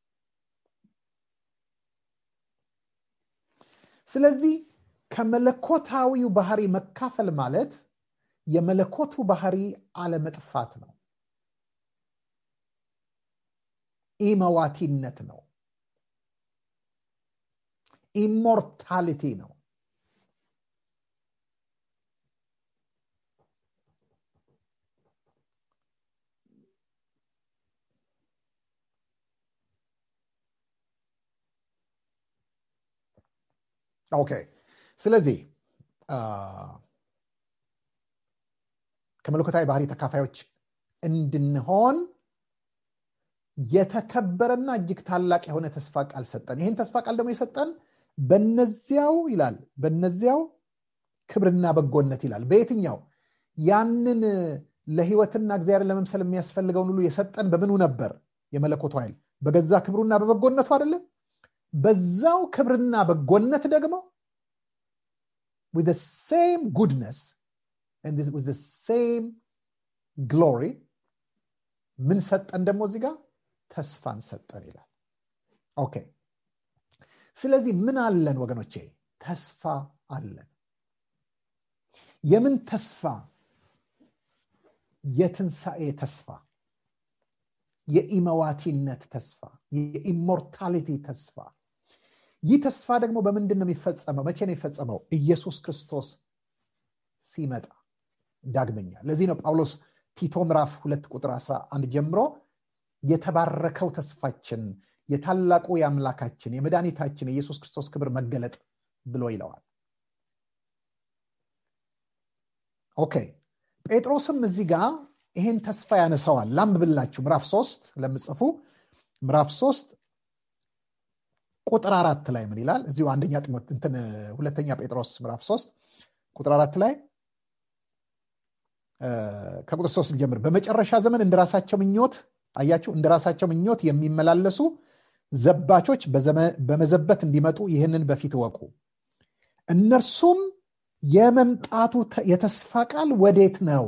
ስለዚህ ከመለኮታዊው ባህሪ መካፈል ማለት የመለኮቱ ባህሪ አለመጥፋት ነው ኢመዋቲነት ነው ኢሞርታሊቲ ነው ኦኬ ስለዚህ ከመለኮታዊ ባህሪ ተካፋዮች እንድንሆን የተከበረና እጅግ ታላቅ የሆነ ተስፋ ቃል ሰጠን ይህን ተስፋ ቃል ደግሞ የሰጠን በነዚያው ይላል በነዚያው ክብርና በጎነት ይላል በየትኛው ያንን ለህይወትና እግዚአብሔር ለመምሰል የሚያስፈልገውን ሁሉ የሰጠን በምኑ ነበር የመለኮቱ ኃይል በገዛ ክብሩና በበጎነቱ አይደለም በዛው ክብርና በጎነት ደግሞ with the same goodness and with the same glory ምን ሰጠን ደግሞ እዚህ ጋር ተስፋን ሰጠን ይላል ኦኬ ስለዚህ ምን አለን ወገኖቼ ተስፋ አለን የምን ተስፋ የትንሣኤ ተስፋ የኢመዋቲነት ተስፋ የኢሞርታሊቲ ተስፋ ይህ ተስፋ ደግሞ በምንድን ነው የሚፈጸመው መቼ ነው የሚፈጸመው ኢየሱስ ክርስቶስ ሲመጣ ዳግመኛ ለዚህ ነው ጳውሎስ ቲቶ ምዕራፍ ሁለት ቁጥር 11 ጀምሮ የተባረከው ተስፋችን የታላቁ የአምላካችን የመድኃኒታችን የኢየሱስ ክርስቶስ ክብር መገለጥ ብሎ ይለዋል ኦኬ ጴጥሮስም እዚህ ጋር ይሄን ተስፋ ያነሳዋል ላንብብላችሁ ምዕራፍ ሶስት ለምጽፉ ምዕራፍ ሶስት ቁጥር አራት ላይ ምን ይላል እዚሁ አንደኛ እንትን ሁለተኛ ጴጥሮስ ምዕራፍ ሶስት ቁጥር አራት ላይ ከቁጥር ሶስት ልጀምር በመጨረሻ ዘመን እንደ ራሳቸው ምኞት አያችሁ እንደ ራሳቸው ምኞት የሚመላለሱ ዘባቾች በመዘበት እንዲመጡ ይህንን በፊት እወቁ እነርሱም የመምጣቱ የተስፋ ቃል ወዴት ነው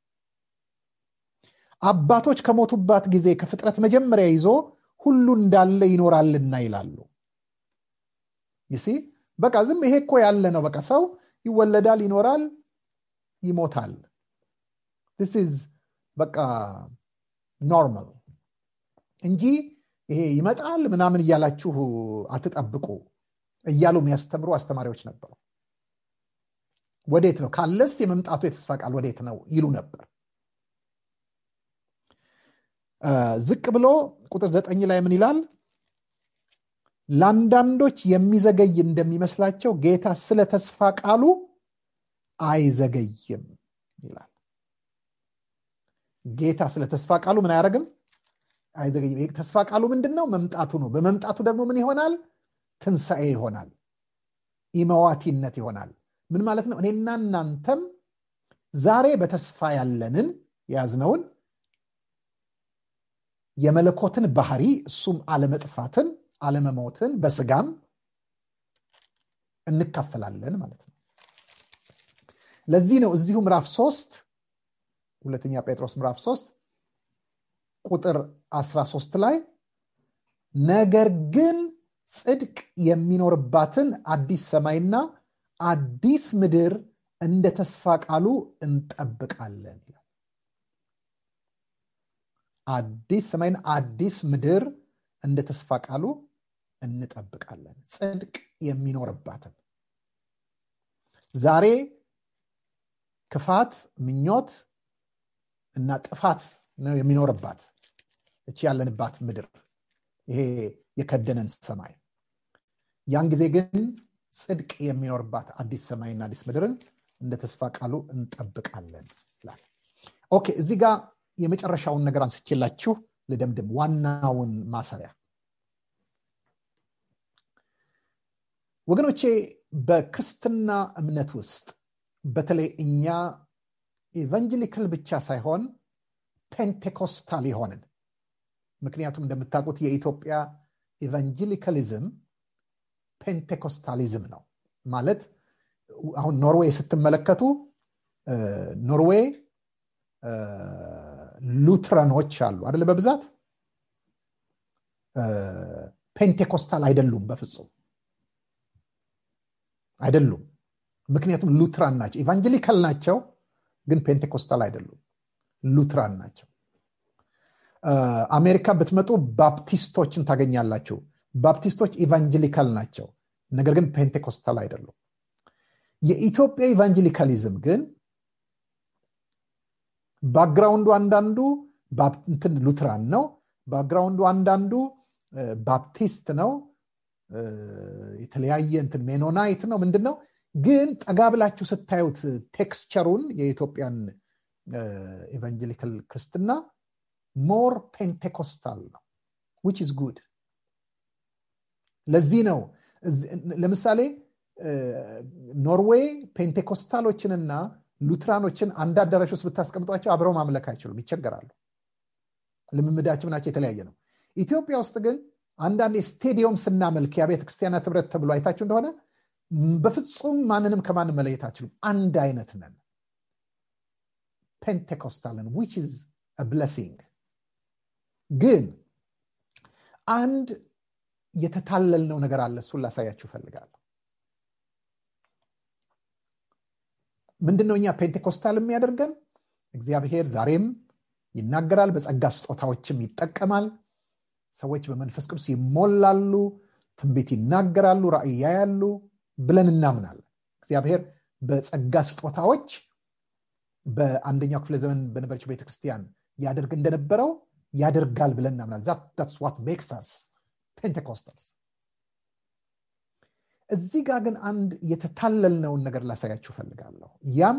አባቶች ከሞቱባት ጊዜ ከፍጥረት መጀመሪያ ይዞ ሁሉ እንዳለ ይኖራልና ይላሉ ይሲ በቃ ዝም ይሄ እኮ ያለ ነው በቃ ሰው ይወለዳል ይኖራል ይሞታል ስ በቃ ኖርማል እንጂ ይሄ ይመጣል ምናምን እያላችሁ አትጠብቁ እያሉ የሚያስተምሩ አስተማሪዎች ነበሩ ወዴት ነው ካለስ የመምጣቱ የተስፋ ቃል ወዴት ነው ይሉ ነበር ዝቅ ብሎ ቁጥር ዘጠኝ ላይ ምን ይላል ለአንዳንዶች የሚዘገይ እንደሚመስላቸው ጌታ ስለ ተስፋ ቃሉ አይዘገይም ይላል ጌታ ስለ ተስፋ ቃሉ ምን አያደርግም አይዘገይም ተስፋ ቃሉ ምንድን ነው መምጣቱ ነው በመምጣቱ ደግሞ ምን ይሆናል ትንሣኤ ይሆናል ኢመዋቲነት ይሆናል ምን ማለት ነው እኔና እናንተም ዛሬ በተስፋ ያለንን የያዝነውን የመለኮትን ባህሪ እሱም አለመጥፋትን አለመሞትን በስጋም እንካፈላለን ማለት ነው ለዚህ ነው እዚሁ ምዕራፍ ሶስት ሁለተኛ ጴጥሮስ ምዕራፍ 3 ቁጥር 13 ላይ ነገር ግን ጽድቅ የሚኖርባትን አዲስ ሰማይና አዲስ ምድር እንደ ተስፋ ቃሉ እንጠብቃለን ይላል አዲስ ሰማይን አዲስ ምድር እንደ ተስፋ ቃሉ እንጠብቃለን ጽድቅ የሚኖርባትን ዛሬ ክፋት ምኞት እና ጥፋት ነው የሚኖርባት እቺ ያለንባት ምድር ይሄ የከደነን ሰማይ ያን ጊዜ ግን ጽድቅ የሚኖርባት አዲስ ሰማይና አዲስ ምድርን እንደ ተስፋ ቃሉ እንጠብቃለን ይላል ኦኬ እዚህ ጋር የመጨረሻውን ነገር አንስቼላችሁ ልደምድም ዋናውን ማሰሪያ ወገኖቼ በክርስትና እምነት ውስጥ በተለይ እኛ ኢቫንጀሊካል ብቻ ሳይሆን ፔንቴኮስታል የሆንን ምክንያቱም እንደምታውቁት የኢትዮጵያ ኢቫንጀሊካሊዝም ፔንቴኮስታሊዝም ነው ማለት አሁን ኖርዌይ ስትመለከቱ ኖርዌይ ሉትረኖች አሉ አደለ በብዛት ፔንቴኮስታል አይደሉም በፍጹም አይደሉም ምክንያቱም ሉትራን ናቸው ኢቫንጀሊካል ናቸው ግን ፔንቴኮስታል አይደሉም ሉትራን ናቸው አሜሪካ ብትመጡ ባፕቲስቶችን ታገኛላችሁ ባፕቲስቶች ኢቫንጀሊካል ናቸው ነገር ግን ፔንቴኮስታል አይደሉም የኢትዮጵያ ኢቫንጀሊካሊዝም ግን ባክግራውንዱ አንዳንዱ እንትን ሉትራን ነው ባክግራውንዱ አንዳንዱ ባፕቲስት ነው የተለያየ እንትን ሜኖናይት ነው ምንድን ነው ግን ጠጋ ብላችሁ ስታዩት ቴክስቸሩን የኢትዮጵያን ኤቫንጀሊካል ክርስትና ሞር ፔንቴኮስታል ነው ዊች ኢዝ ጉድ ለዚህ ነው ለምሳሌ ኖርዌይ ፔንቴኮስታሎችንና ሉትራኖችን አንድ አዳራሽ ውስጥ ብታስቀምጧቸው አብረው ማምለክ አይችሉም ይቸገራሉ ልምምዳቸው ናቸው የተለያየ ነው ኢትዮጵያ ውስጥ ግን አንዳንድ ስቴዲየም ስናመልክ የቤተ ክርስቲያናት ህብረት ተብሎ አይታችሁ እንደሆነ በፍጹም ማንንም ከማንም መለየት አችሉም አንድ አይነት ነን ፔንቴኮስታልን ዊች ኢዝ ብለሲንግ ግን አንድ የተታለልነው ነገር አለ እሱን ላሳያችሁ እፈልጋለሁ ምንድነው እኛ ፔንቴኮስታል የሚያደርገን እግዚአብሔር ዛሬም ይናገራል በጸጋ ስጦታዎችም ይጠቀማል ሰዎች በመንፈስ ቅዱስ ይሞላሉ ትንቢት ይናገራሉ ራእይ ያያሉ ብለን እናምናለን እግዚአብሔር በጸጋ ስጦታዎች በአንደኛው ክፍለ ዘመን በነበረችው ቤተክርስቲያን ያደርግ እንደነበረው ያደርጋል ብለን እናምናል ዛትስ ዋት ሜክሳስ ፔንቴኮስታልስ እዚህ ጋር ግን አንድ የተታለልነውን ነገር ላሳያችሁ ፈልጋለሁ ያም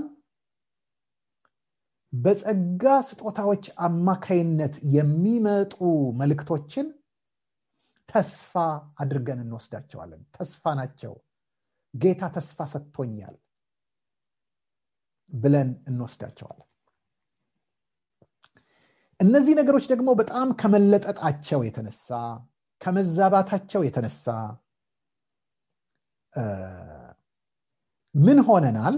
በጸጋ ስጦታዎች አማካይነት የሚመጡ መልእክቶችን ተስፋ አድርገን እንወስዳቸዋለን ተስፋ ናቸው ጌታ ተስፋ ሰጥቶኛል ብለን እንወስዳቸዋለን እነዚህ ነገሮች ደግሞ በጣም ከመለጠጣቸው የተነሳ ከመዛባታቸው የተነሳ ምን ሆነናል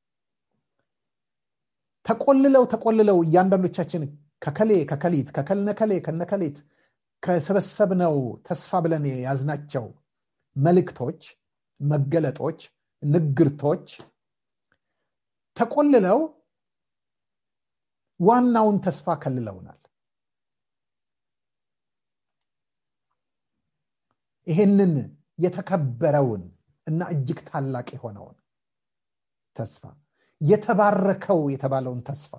ተቆልለው ተቆልለው እያንዳንዶቻችን ከከሌ ከከሊት ከከልነከሌ ከነከሌት ከሰበሰብነው ተስፋ ብለን የያዝናቸው መልእክቶች መገለጦች ንግርቶች ተቆልለው ዋናውን ተስፋ ከልለውናል ይሄንን የተከበረውን እና እጅግ ታላቅ የሆነውን ተስፋ የተባረከው የተባለውን ተስፋ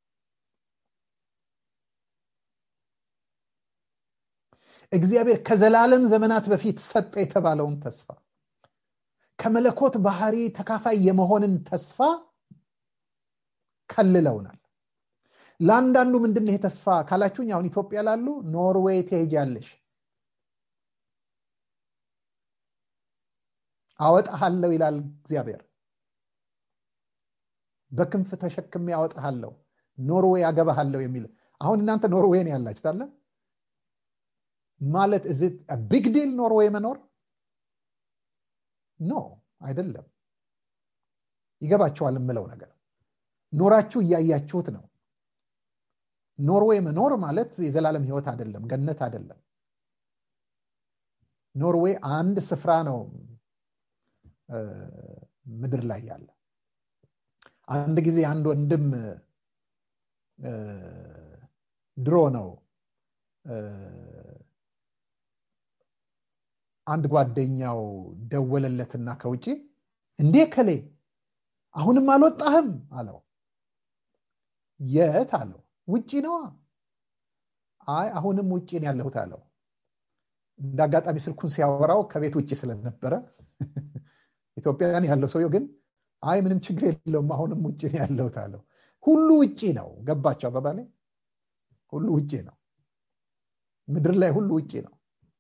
እግዚአብሔር ከዘላለም ዘመናት በፊት ሰጠ የተባለውን ተስፋ ከመለኮት ባህሪ ተካፋይ የመሆንን ተስፋ ከልለውናል ለአንዳንዱ ምንድን ይሄ ተስፋ ካላችሁኝ አሁን ኢትዮጵያ ላሉ ኖርዌይ ትሄጃለሽ አወጣሃለሁ ይላል እግዚአብሔር በክንፍ ተሸክሜ ያወጣሃለሁ ኖርዌይ አገባሃለሁ የሚል አሁን እናንተ ኖርዌይ ነው ያላችሁት አለ ማለት እዚ ቢግ ዲል ኖርዌይ መኖር ኖ አይደለም ይገባቸዋል የምለው ነገር ኖራችሁ እያያችሁት ነው ኖርዌይ መኖር ማለት የዘላለም ህይወት አይደለም ገነት አይደለም ኖርዌይ አንድ ስፍራ ነው ምድር ላይ ያለ አንድ ጊዜ አንድ ወንድም ድሮ ነው አንድ ጓደኛው ደወለለትና ከውጭ እንዴ ከሌ አሁንም አልወጣህም አለው የት አለው ውጪ ነዋ አይ አሁንም ውጭ ነው ያለሁት አለው እንደ አጋጣሚ ስልኩን ሲያወራው ከቤት ውጭ ስለነበረ ኢትዮጵያን ያለው ሰውየው ግን አይ ምንም ችግር የለውም አሁንም ውጭ ነው ያለሁት አለው ሁሉ ውጭ ነው ገባቸው አባባሌ ሁሉ ውጭ ነው ምድር ላይ ሁሉ ውጭ ነው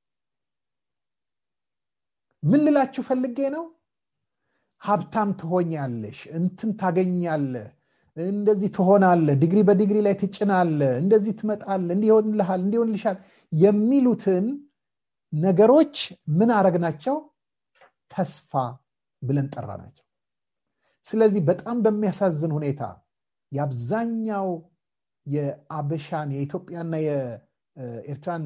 ምን ልላችሁ ፈልጌ ነው ሀብታም ትሆኛለሽ እንትን ታገኛለህ እንደዚህ ትሆናለ ዲግሪ በዲግሪ ላይ ትጭናለ እንደዚህ ትመጣለ እንዲሆንልሃል እንዲሆንልሻል የሚሉትን ነገሮች ምን አረግናቸው ተስፋ ብለን ጠራ ናቸው ስለዚህ በጣም በሚያሳዝን ሁኔታ የአብዛኛው የአበሻን የኢትዮጵያና የኤርትራን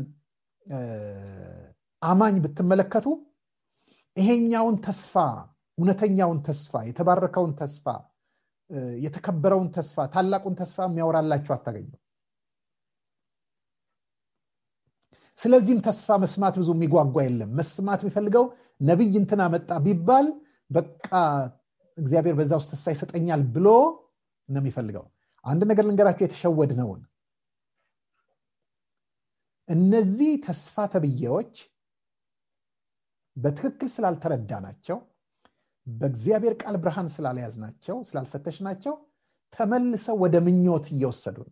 አማኝ ብትመለከቱ ይሄኛውን ተስፋ እውነተኛውን ተስፋ የተባረከውን ተስፋ የተከበረውን ተስፋ ታላቁን ተስፋ የሚያወራላችሁ አታገኙ ስለዚህም ተስፋ መስማት ብዙ የሚጓጓ የለም መስማት የሚፈልገው ነቢይ እንትና መጣ ቢባል በቃ እግዚአብሔር በዛ ውስጥ ተስፋ ይሰጠኛል ብሎ ነው የሚፈልገው አንድ ነገር ልንገራችሁ የተሸወድ ነውን እነዚህ ተስፋ ተብዬዎች በትክክል ስላልተረዳ ናቸው በእግዚአብሔር ቃል ብርሃን ስላልያዝ ናቸው ስላልፈተሽ ናቸው ተመልሰው ወደ ምኞት እየወሰዱ ነው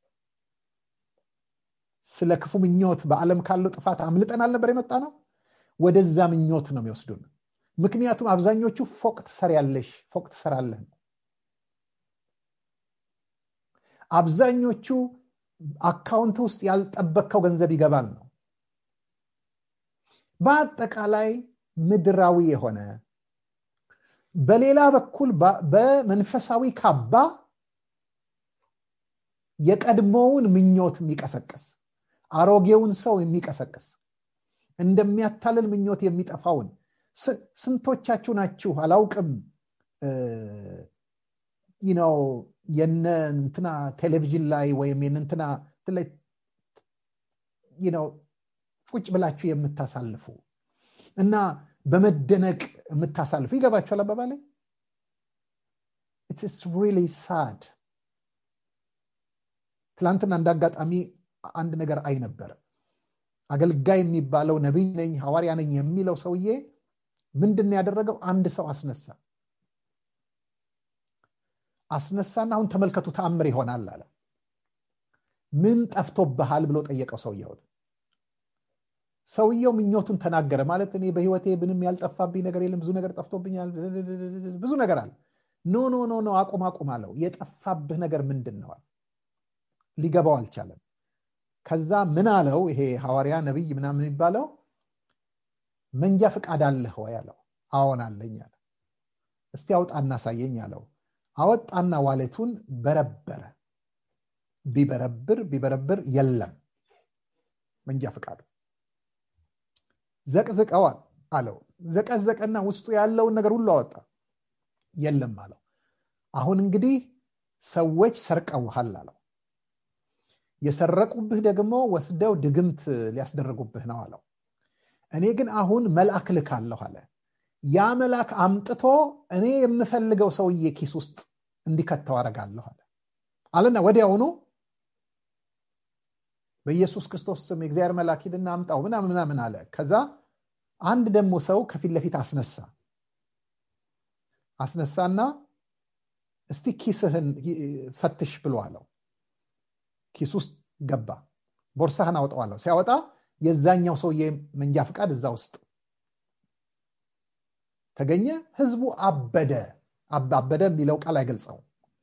ስለ ክፉ ምኞት በዓለም ካለው ጥፋት አምልጠን አልነበር የመጣ ነው ወደዛ ምኞት ነው የሚወስዱን ምክንያቱም አብዛኞቹ ፎቅ ትሰሪያለሽ ፎቅ ትሰራለህ አብዛኞቹ አካውንት ውስጥ ያልጠበቅከው ገንዘብ ይገባል ነው በአጠቃላይ ምድራዊ የሆነ በሌላ በኩል በመንፈሳዊ ካባ የቀድሞውን ምኞት የሚቀሰቅስ አሮጌውን ሰው የሚቀሰቅስ እንደሚያታልል ምኞት የሚጠፋውን ስንቶቻችሁ ናችሁ አላውቅም ነው የነ እንትና ቴሌቪዥን ላይ ወይም የንንትና ነው ቁጭ ብላችሁ የምታሳልፉ እና በመደነቅ የምታሳልፉ ይገባችኋል አባባ ላይ ኢትስ ሪሊ ሳድ ትላንትና እንደ አጋጣሚ አንድ ነገር አይ ነበር አገልጋይ የሚባለው ነቢይ ነኝ ሐዋርያ ነኝ የሚለው ሰውዬ ምንድን ያደረገው አንድ ሰው አስነሳ አስነሳና አሁን ተመልከቱ ተአምር ይሆናል አለ ምን ጠፍቶብሃል ብሎ ጠየቀው ሰውየውን ሰውየው ምኞቱን ተናገረ ማለት እኔ በህይወቴ ምንም ያልጠፋብኝ ነገር የለም ብዙ ነገር ጠፍቶብኛል ብዙ ነገር አለ ኖ ኖ ኖ ኖ አቁም አቁም አለው የጠፋብህ ነገር ምንድን ነዋል ሊገባው አልቻለም ከዛ ምን አለው ይሄ ሐዋርያ ነቢይ ምናምን የሚባለው መንጃ ፍቃድ አለህ ወይ አለው አዎን አለኝ አለ እስቲ አውጣ እናሳየኝ አለው አወጣና ዋሌቱን በረበረ ቢበረብር ቢበረብር የለም መንጃ ፍቃዱ ዘቅዝቀዋል አለው ዘቀዘቀና ውስጡ ያለውን ነገር ሁሉ አወጣ የለም አለው አሁን እንግዲህ ሰዎች ሰርቀውሃል አለው የሰረቁብህ ደግሞ ወስደው ድግምት ሊያስደረጉብህ ነው አለው እኔ ግን አሁን መልአክ ልካለሁ አለ ያ መልአክ አምጥቶ እኔ የምፈልገው ሰውዬ ኪስ ውስጥ እንዲከተው አረጋለሁ አለ አለና ወዲያውኑ በኢየሱስ ክርስቶስ ስም የእግዚአብሔር መልአክ ሂድና አምጣው ምናምን ምናምን አለ ከዛ አንድ ደግሞ ሰው ከፊት ለፊት አስነሳ አስነሳና እስቲ ኪስህን ፈትሽ ብሎ አለው ኪስ ውስጥ ገባ ቦርሳህን አውጠዋለሁ ሲያወጣ የዛኛው ሰውዬ መንጃ ፍቃድ እዛ ውስጥ ተገኘ ህዝቡ አበደ አበደ የሚለው ቃል አይገልጸው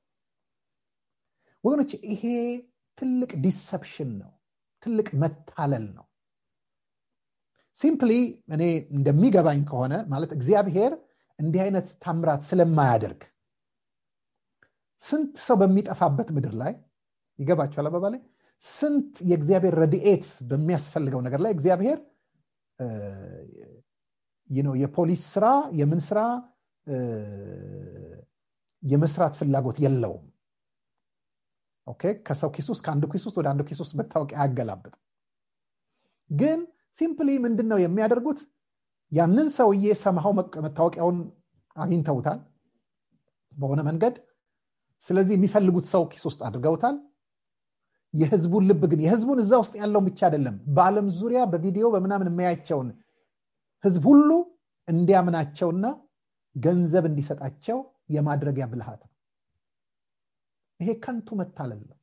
ወገኖች ይሄ ትልቅ ዲሰፕሽን ነው ትልቅ መታለል ነው ሲምፕሊ እኔ እንደሚገባኝ ከሆነ ማለት እግዚአብሔር እንዲህ አይነት ታምራት ስለማያደርግ ስንት ሰው በሚጠፋበት ምድር ላይ ይገባቸዋል አባባ ላይ ስንት የእግዚአብሔር ረድኤት በሚያስፈልገው ነገር ላይ እግዚአብሔር የፖሊስ ስራ የምን ስራ የመስራት ፍላጎት የለውም ኦኬ ከሰው ኪስ ውስጥ ከአንዱ ኪስ ውስጥ ወደ አንዱ ኪስ ውስጥ መታወቂያ አያገላብጥም ግን ሲምፕሊ ምንድን ነው የሚያደርጉት ያንን ሰውዬ ሰምሃው መታወቂያውን አግኝተውታል በሆነ መንገድ ስለዚህ የሚፈልጉት ሰው ኪስ ውስጥ አድርገውታል የህዝቡን ልብ ግን የህዝቡን እዛ ውስጥ ያለውን ብቻ አይደለም በአለም ዙሪያ በቪዲዮ በምናምን የሚያያቸውን ህዝብ ሁሉ እንዲያምናቸውና ገንዘብ እንዲሰጣቸው የማድረጊያ ብልሃት ነው ይሄ ከንቱ መታለል ነው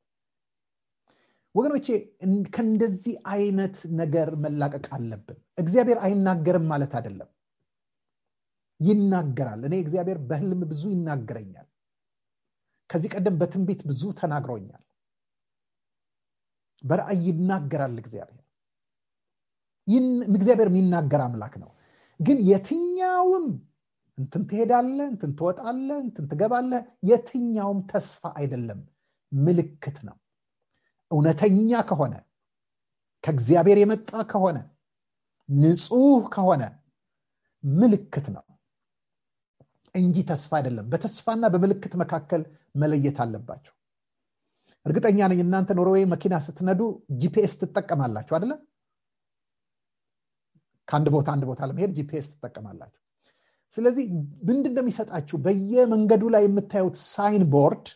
ወገኖቼ ከእንደዚህ አይነት ነገር መላቀቅ አለብን እግዚአብሔር አይናገርም ማለት አይደለም ይናገራል እኔ እግዚአብሔር በህልም ብዙ ይናገረኛል ከዚህ ቀደም በትንቢት ብዙ ተናግሮኛል በራእይ ይናገራል እግዚአብሔር እግዚአብሔር የሚናገር አምላክ ነው ግን የትኛውም እንትን ትሄዳለ እንትን ትወጣለ እንትን ትገባለ የትኛውም ተስፋ አይደለም ምልክት ነው እውነተኛ ከሆነ ከእግዚአብሔር የመጣ ከሆነ ንጹህ ከሆነ ምልክት ነው እንጂ ተስፋ አይደለም በተስፋና በምልክት መካከል መለየት አለባቸው እርግጠኛ ነኝ እናንተ ኖርዌይ መኪና ስትነዱ ጂፒኤስ ትጠቀማላችሁ አደለ ከአንድ ቦታ አንድ ቦታ ለመሄድ ጂፒኤስ ትጠቀማላችሁ ስለዚህ ምንድን ነው የሚሰጣችሁ በየመንገዱ ላይ የምታዩት ሳይን ቦርድ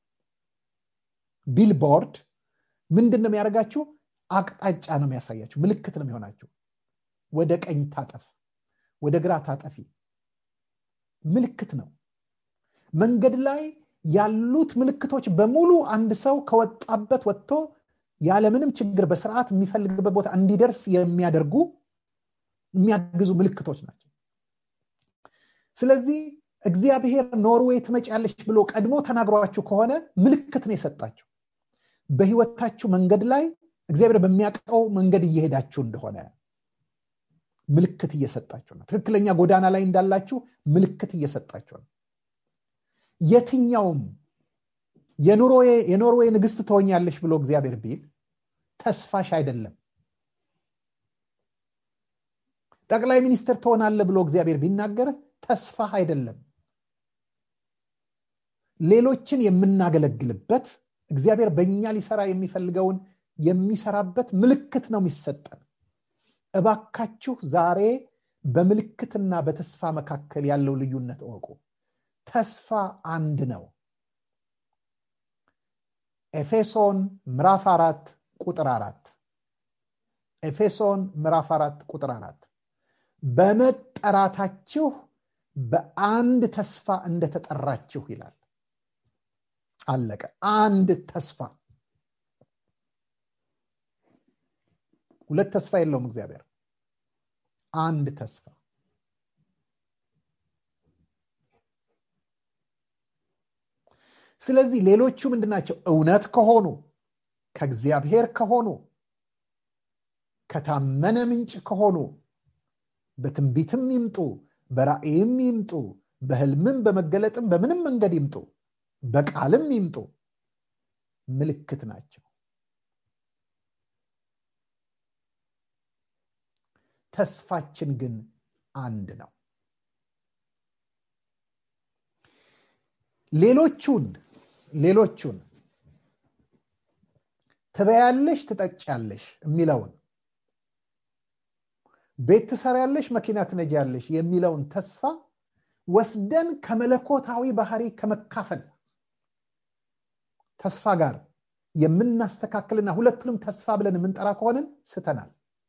ቢልቦርድ ምንድን ነው የሚያደርጋችሁ አቅጣጫ ነው የሚያሳያችሁ ምልክት ነው የሚሆናችሁ ወደ ቀኝ ታጠፍ ወደ ግራ ታጠፊ ምልክት ነው መንገድ ላይ ያሉት ምልክቶች በሙሉ አንድ ሰው ከወጣበት ወጥቶ ያለምንም ችግር በስርዓት የሚፈልግበት ቦታ እንዲደርስ የሚያደርጉ የሚያግዙ ምልክቶች ናቸው ስለዚህ እግዚአብሔር ኖርዌይ ትመጫለች ብሎ ቀድሞ ተናግሯችሁ ከሆነ ምልክት ነው የሰጣችሁ በህይወታችሁ መንገድ ላይ እግዚአብሔር በሚያውቀው መንገድ እየሄዳችሁ እንደሆነ ምልክት እየሰጣችሁ ነው ትክክለኛ ጎዳና ላይ እንዳላችሁ ምልክት እየሰጣችሁ ነው የትኛውም የኖርዌይ ንግስት ትሆኛለሽ ብሎ እግዚአብሔር ቢል ተስፋሽ አይደለም ጠቅላይ ሚኒስትር ትሆናለ ብሎ እግዚአብሔር ቢናገርህ ተስፋህ አይደለም ሌሎችን የምናገለግልበት እግዚአብሔር በእኛ ሊሰራ የሚፈልገውን የሚሰራበት ምልክት ነው የሚሰጠን እባካችሁ ዛሬ በምልክትና በተስፋ መካከል ያለው ልዩነት እወቁ ተስፋ አንድ ነው ኤፌሶን ምዕራፍ አራት ቁጥር አራት ኤፌሶን ምዕራፍ አራት ቁጥር አራት በመጠራታችሁ በአንድ ተስፋ እንደተጠራችሁ ይላል አለቀ አንድ ተስፋ ሁለት ተስፋ የለውም እግዚአብሔር አንድ ተስፋ ስለዚህ ሌሎቹ ምንድናቸው እውነት ከሆኑ ከእግዚአብሔር ከሆኑ ከታመነ ምንጭ ከሆኑ በትንቢትም ይምጡ በራእይም ይምጡ በህልምም በመገለጥም በምንም መንገድ ይምጡ በቃልም ይምጡ ምልክት ናቸው ተስፋችን ግን አንድ ነው ሌሎቹን ሌሎቹን ትበያለሽ ትጠጫለሽ የሚለውን ቤት ትሰሪያለሽ መኪና ትነጃለሽ የሚለውን ተስፋ ወስደን ከመለኮታዊ ባህሪ ከመካፈል ተስፋ ጋር የምናስተካክልና ሁለቱንም ተስፋ ብለን የምንጠራ ከሆንን ስተናል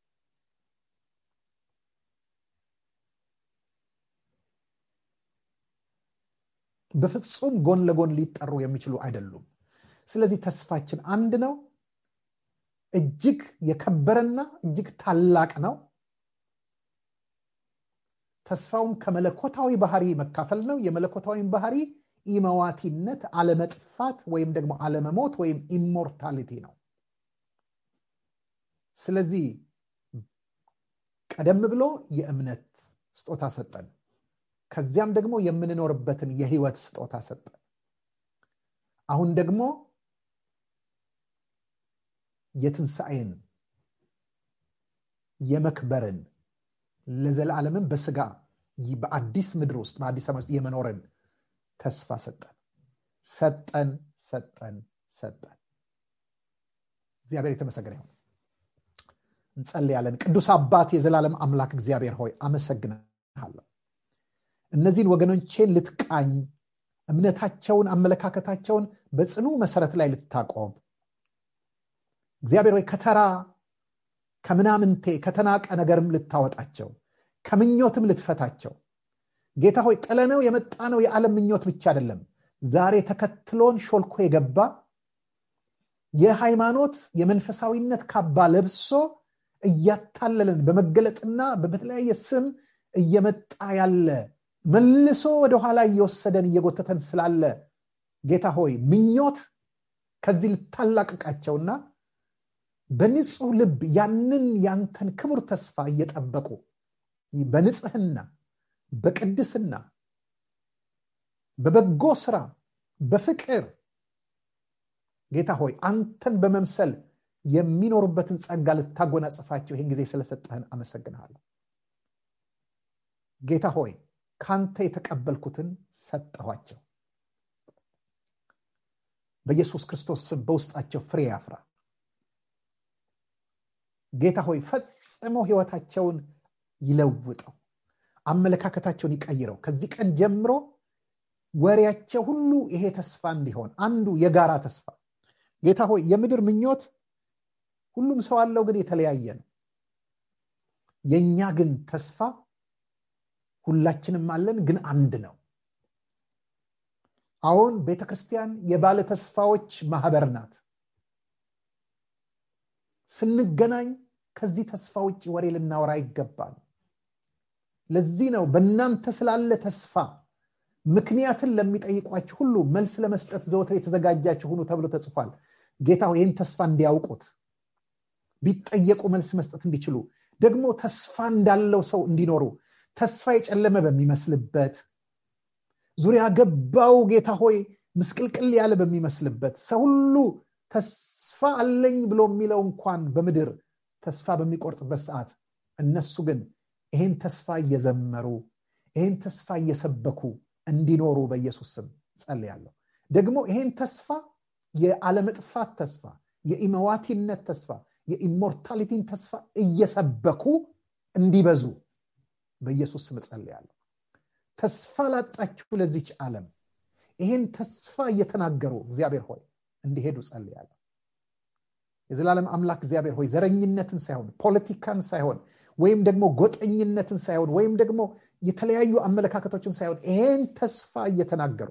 በፍጹም ጎን ለጎን ሊጠሩ የሚችሉ አይደሉም ስለዚህ ተስፋችን አንድ ነው እጅግ የከበረና እጅግ ታላቅ ነው ተስፋውም ከመለኮታዊ ባህሪ መካፈል ነው የመለኮታዊም ባህሪ ኢመዋቲነት አለመጥፋት ወይም ደግሞ አለመሞት ወይም ኢሞርታሊቲ ነው ስለዚህ ቀደም ብሎ የእምነት ስጦታ ሰጠን ከዚያም ደግሞ የምንኖርበትን የህይወት ስጦታ ሰጠን አሁን ደግሞ የትንሣኤን የመክበርን ለዘላለምን በስጋ በአዲስ ምድር ውስጥ በአዲስ ዓመት ውስጥ የመኖርን ተስፋ ሰጠን ሰጠን ሰጠን ሰጠን እግዚአብሔር የተመሰገነ ይሁን እንጸልያለን ቅዱስ አባት የዘላለም አምላክ እግዚአብሔር ሆይ አመሰግናለሁ እነዚህን ወገኖቼን ልትቃኝ እምነታቸውን አመለካከታቸውን በጽኑ መሰረት ላይ ልታቆም እግዚአብሔር ሆይ ከተራ ከምናምንቴ ከተናቀ ነገርም ልታወጣቸው ከምኞትም ልትፈታቸው ጌታ ሆይ ጥለነው የመጣ ነው የዓለም ምኞት ብቻ አይደለም ዛሬ ተከትሎን ሾልኮ የገባ የሃይማኖት የመንፈሳዊነት ካባ ለብሶ እያታለለን በመገለጥና በተለያየ ስም እየመጣ ያለ መልሶ ወደኋላ እየወሰደን እየጎተተን ስላለ ጌታ ሆይ ምኞት ከዚህ ልታላቅቃቸውና በንጹህ ልብ ያንን ያንተን ክቡር ተስፋ እየጠበቁ በንጽህና በቅድስና በበጎ ስራ በፍቅር ጌታ ሆይ አንተን በመምሰል የሚኖሩበትን ጸጋ ልታጎናጽፋቸው ይህን ጊዜ ስለሰጠህን አመሰግንሃለሁ ጌታ ሆይ ካንተ የተቀበልኩትን ሰጠኋቸው በኢየሱስ ክርስቶስ ስም በውስጣቸው ፍሬ ያፍራ ጌታ ሆይ ፈጽሞ ህይወታቸውን ይለውጠው አመለካከታቸውን ይቀይረው ከዚህ ቀን ጀምሮ ወሬያቸው ሁሉ ይሄ ተስፋ እንዲሆን አንዱ የጋራ ተስፋ ጌታ ሆይ የምድር ምኞት ሁሉም ሰው አለው ግን የተለያየ ነው የእኛ ግን ተስፋ ሁላችንም አለን ግን አንድ ነው አሁን ቤተ ክርስቲያን የባለ ተስፋዎች ማህበር ናት ስንገናኝ ከዚህ ተስፋ ውጭ ወሬ ልናወራ ይገባል ለዚህ ነው በእናንተ ስላለ ተስፋ ምክንያትን ለሚጠይቋችሁ ሁሉ መልስ ለመስጠት ዘወትር የተዘጋጃችሁ ሁኑ ተብሎ ተጽፏል ጌታ ይህን ተስፋ እንዲያውቁት ቢጠየቁ መልስ መስጠት እንዲችሉ ደግሞ ተስፋ እንዳለው ሰው እንዲኖሩ ተስፋ የጨለመ በሚመስልበት ዙሪያ ገባው ጌታ ሆይ ምስቅልቅል ያለ በሚመስልበት ሰው ሁሉ ተስፋ አለኝ ብሎ የሚለው እንኳን በምድር ተስፋ በሚቆርጥበት ሰዓት እነሱ ግን ይሄን ተስፋ እየዘመሩ ይሄን ተስፋ እየሰበኩ እንዲኖሩ በኢየሱስ ስም ጸልያለሁ ደግሞ ይሄን ተስፋ የአለመጥፋት ተስፋ የኢመዋቲነት ተስፋ የኢሞርታሊቲን ተስፋ እየሰበኩ እንዲበዙ በኢየሱስ ስም ጸልያለሁ ተስፋ ላጣችሁ ለዚች ዓለም ይሄን ተስፋ እየተናገሩ እግዚአብሔር ሆይ እንዲሄዱ ጸልያለሁ የዘላለም አምላክ እግዚአብሔር ሆይ ዘረኝነትን ሳይሆን ፖለቲካን ሳይሆን ወይም ደግሞ ጎጠኝነትን ሳይሆን ወይም ደግሞ የተለያዩ አመለካከቶችን ሳይሆን ይሄን ተስፋ እየተናገሩ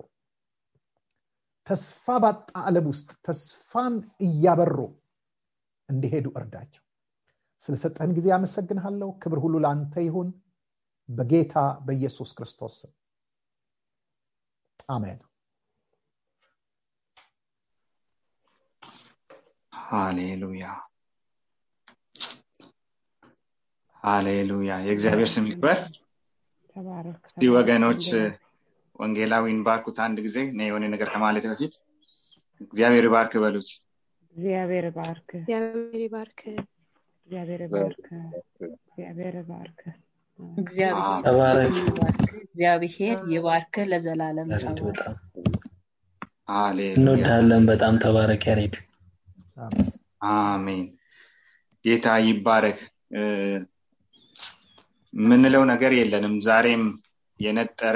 ተስፋ ባጣ ዓለም ውስጥ ተስፋን እያበሩ እንዲሄዱ እርዳቸው ስለሰጠህን ጊዜ አመሰግንሃለሁ ክብር ሁሉ ለአንተ ይሁን በጌታ በኢየሱስ ክርስቶስ ስም አሜን
ሃሌሉያ ሃሌሉያ የእግዚአብሔር ስም ይክበር ይህ ወገኖች ወንጌላዊን ባርኩት አንድ ጊዜ እኔ የሆነ ነገር ከማለት በፊት እግዚአብሔር ባርክ በሉት
እግዚአብሔር ባርክ
እግዚአብሔር ይባርክ
እግዚአብሔር ባርክ እግዚአብሔር ባርክ
እግዚአብሔር እግዚአብሔር ይባርክ ለዘላለም
ያሬድ
ጸባ
በጣም
ሃሌሉያ
እንወዳለን በጣም ተባረክ ያሬድ
አሜን ጌታ ይባረክ እ፣ የምንለው ነገር የለንም ዛሬም የነጠረ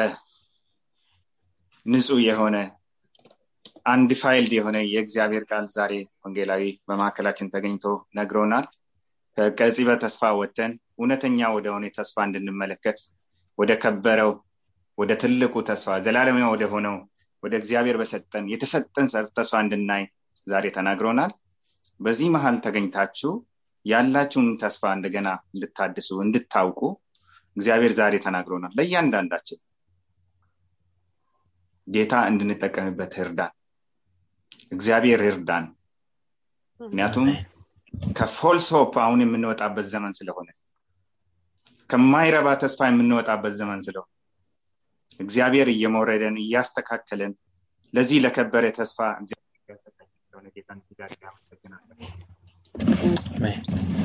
ንጹህ የሆነ አንድ ፋይልድ የሆነ የእግዚአብሔር ቃል ዛሬ ወንጌላዊ በማዕከላችን ተገኝቶ ነግሮናል ከቀጺ በተስፋ ወጥተን እውነተኛ ወደሆነ ተስፋ እንድንመለከት ወደ ከበረው ወደ ትልቁ ተስፋ ዘላለማዊ ወደ ሆነው ወደ እግዚአብሔር በሰጠን የተሰጠን ተስፋ እንድናይ ዛሬ ተናግሮናል በዚህ መሀል ተገኝታችሁ ያላችሁን ተስፋ እንደገና እንድታድሱ እንድታውቁ እግዚአብሔር ዛሬ ተናግሮናል ለእያንዳንዳችን ጌታ እንድንጠቀምበት እርዳን እግዚአብሔር ይርዳን ምክንያቱም ከፎልስ ሆፕ አሁን የምንወጣበት ዘመን ስለሆነ ከማይረባ ተስፋ የምንወጣበት ዘመን ስለሆነ እግዚአብሔር እየመውረደን እያስተካከለን ለዚህ ለከበረ ተስፋ እግዚአብሔር እያዘጋጀን ስለሆነ ጌታን እጅግ አድርጌ አመሰግናለሁ
አሜን።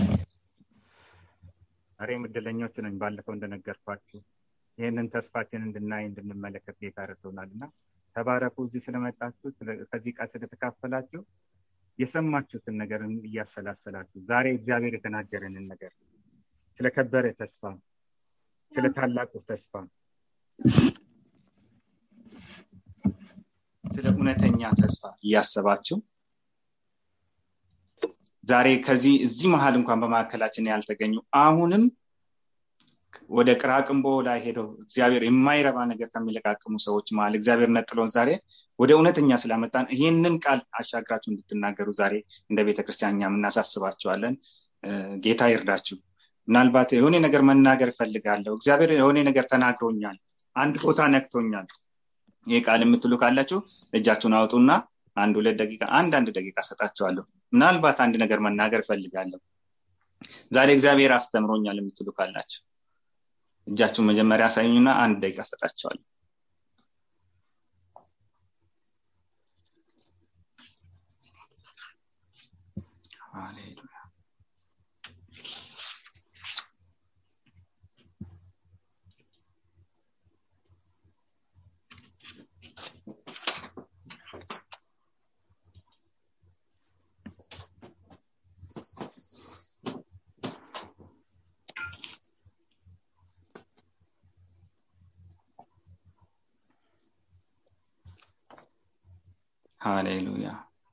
ዛሬም እድለኞች ነኝ ባለፈው እንደነገርኳችሁ ይህንን ተስፋችን እንድናይ እንድንመለከት ጌታ ረድቶናል እና ተባረኩ እዚህ ስለመጣችሁ ስለ- ከዚህ ቃል ስለተካፈላችሁ የሰማችሁትን ነገር እያሰላሰላችሁ ዛሬ እግዚአብሔር የተናገረንን ነገር ስለከበረ ተስፋ ስለ ታላቁ ተስፋ ስለ እውነተኛ ተስፋ እያሰባችሁ ዛሬ ከዚህ እዚህ መሀል እንኳን በማዕከላችን ያልተገኙ አሁንም ወደ ቅራቅንቦ ላይ ሄደው እግዚአብሔር የማይረባ ነገር ከሚለቃቅሙ ሰዎች መሀል እግዚአብሔር ነጥሎን ዛሬ ወደ እውነተኛ ስላመጣን ይህንን ቃል አሻግራችሁ እንድትናገሩ ዛሬ እንደ ቤተክርስቲያን እኛም እናሳስባችኋለን እ፣ ጌታ ይርዳችሁ ምናልባት የሆነ ነገር መናገር እፈልጋለሁ እግዚአብሔር የሆነ ነገር ተናግሮኛል አንድ ቦታ ነክቶኛል ይህ ቃል የምትሉ ካላችሁ እጃችሁን አውጡና አንድ ሁለት ደቂቃ አንድ አንድ ደቂቃ ሰጣችኋለሁ ምናልባት አንድ ነገር መናገር እፈልጋለሁ ዛሬ እግዚአብሔር አስተምሮኛል የምትሉ ካላችሁ እጃችሁን መጀመሪያ አሳዩኝና አንድ ደቂቃ ሰጣችኋለሁ ሃሌሉያ ሃሌሉያ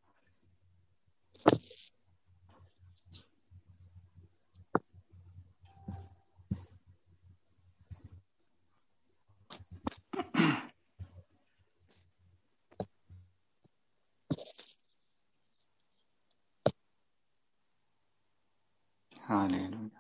ሃሌሉያ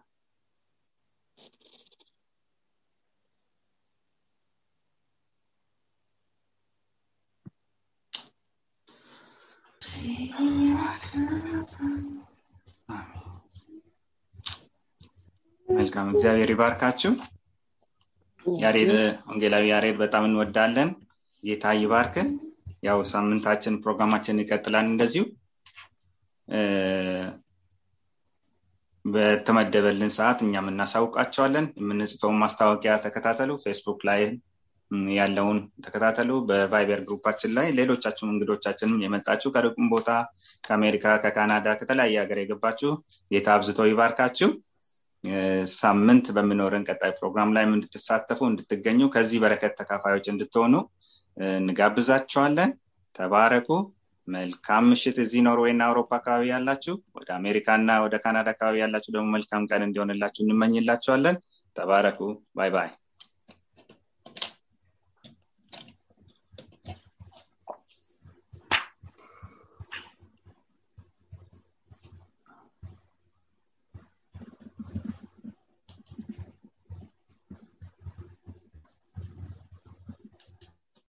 መልካም እግዚአብሔር ይባርካችሁ ያሬድ ወንጌላዊ ያሬድ በጣም እንወዳለን ጌታ ይባርክ ያው ሳምንታችን ፕሮግራማችን ይቀጥላል እንደዚሁ በተመደበልን ሰዓት እኛም እናሳውቃቸዋለን የምንጽፈውን ማስታወቂያ ተከታተሉ ፌስቡክ ላይ ያለውን ተከታተሉ በቫይበር ግሩፓችን ላይ ሌሎቻችሁም እንግዶቻችንም የመጣችሁ ከርቁም ቦታ ከአሜሪካ ከካናዳ ከተለያየ ሀገር የገባችሁ ጌታ አብዝቶ ይባርካችሁ ሳምንት በሚኖረን ቀጣይ ፕሮግራም ላይ እንድትሳተፉ እንድትገኙ ከዚህ በረከት ተካፋዮች እንድትሆኑ እንጋብዛችኋለን ተባረኩ መልካም ምሽት እዚህ ኖርዌይ እና አውሮፓ አካባቢ ያላችሁ ወደ አሜሪካ እና ወደ ካናዳ አካባቢ ያላችሁ ደግሞ መልካም ቀን እንዲሆንላችሁ እንመኝላችኋለን ተባረኩ ባይ ባይ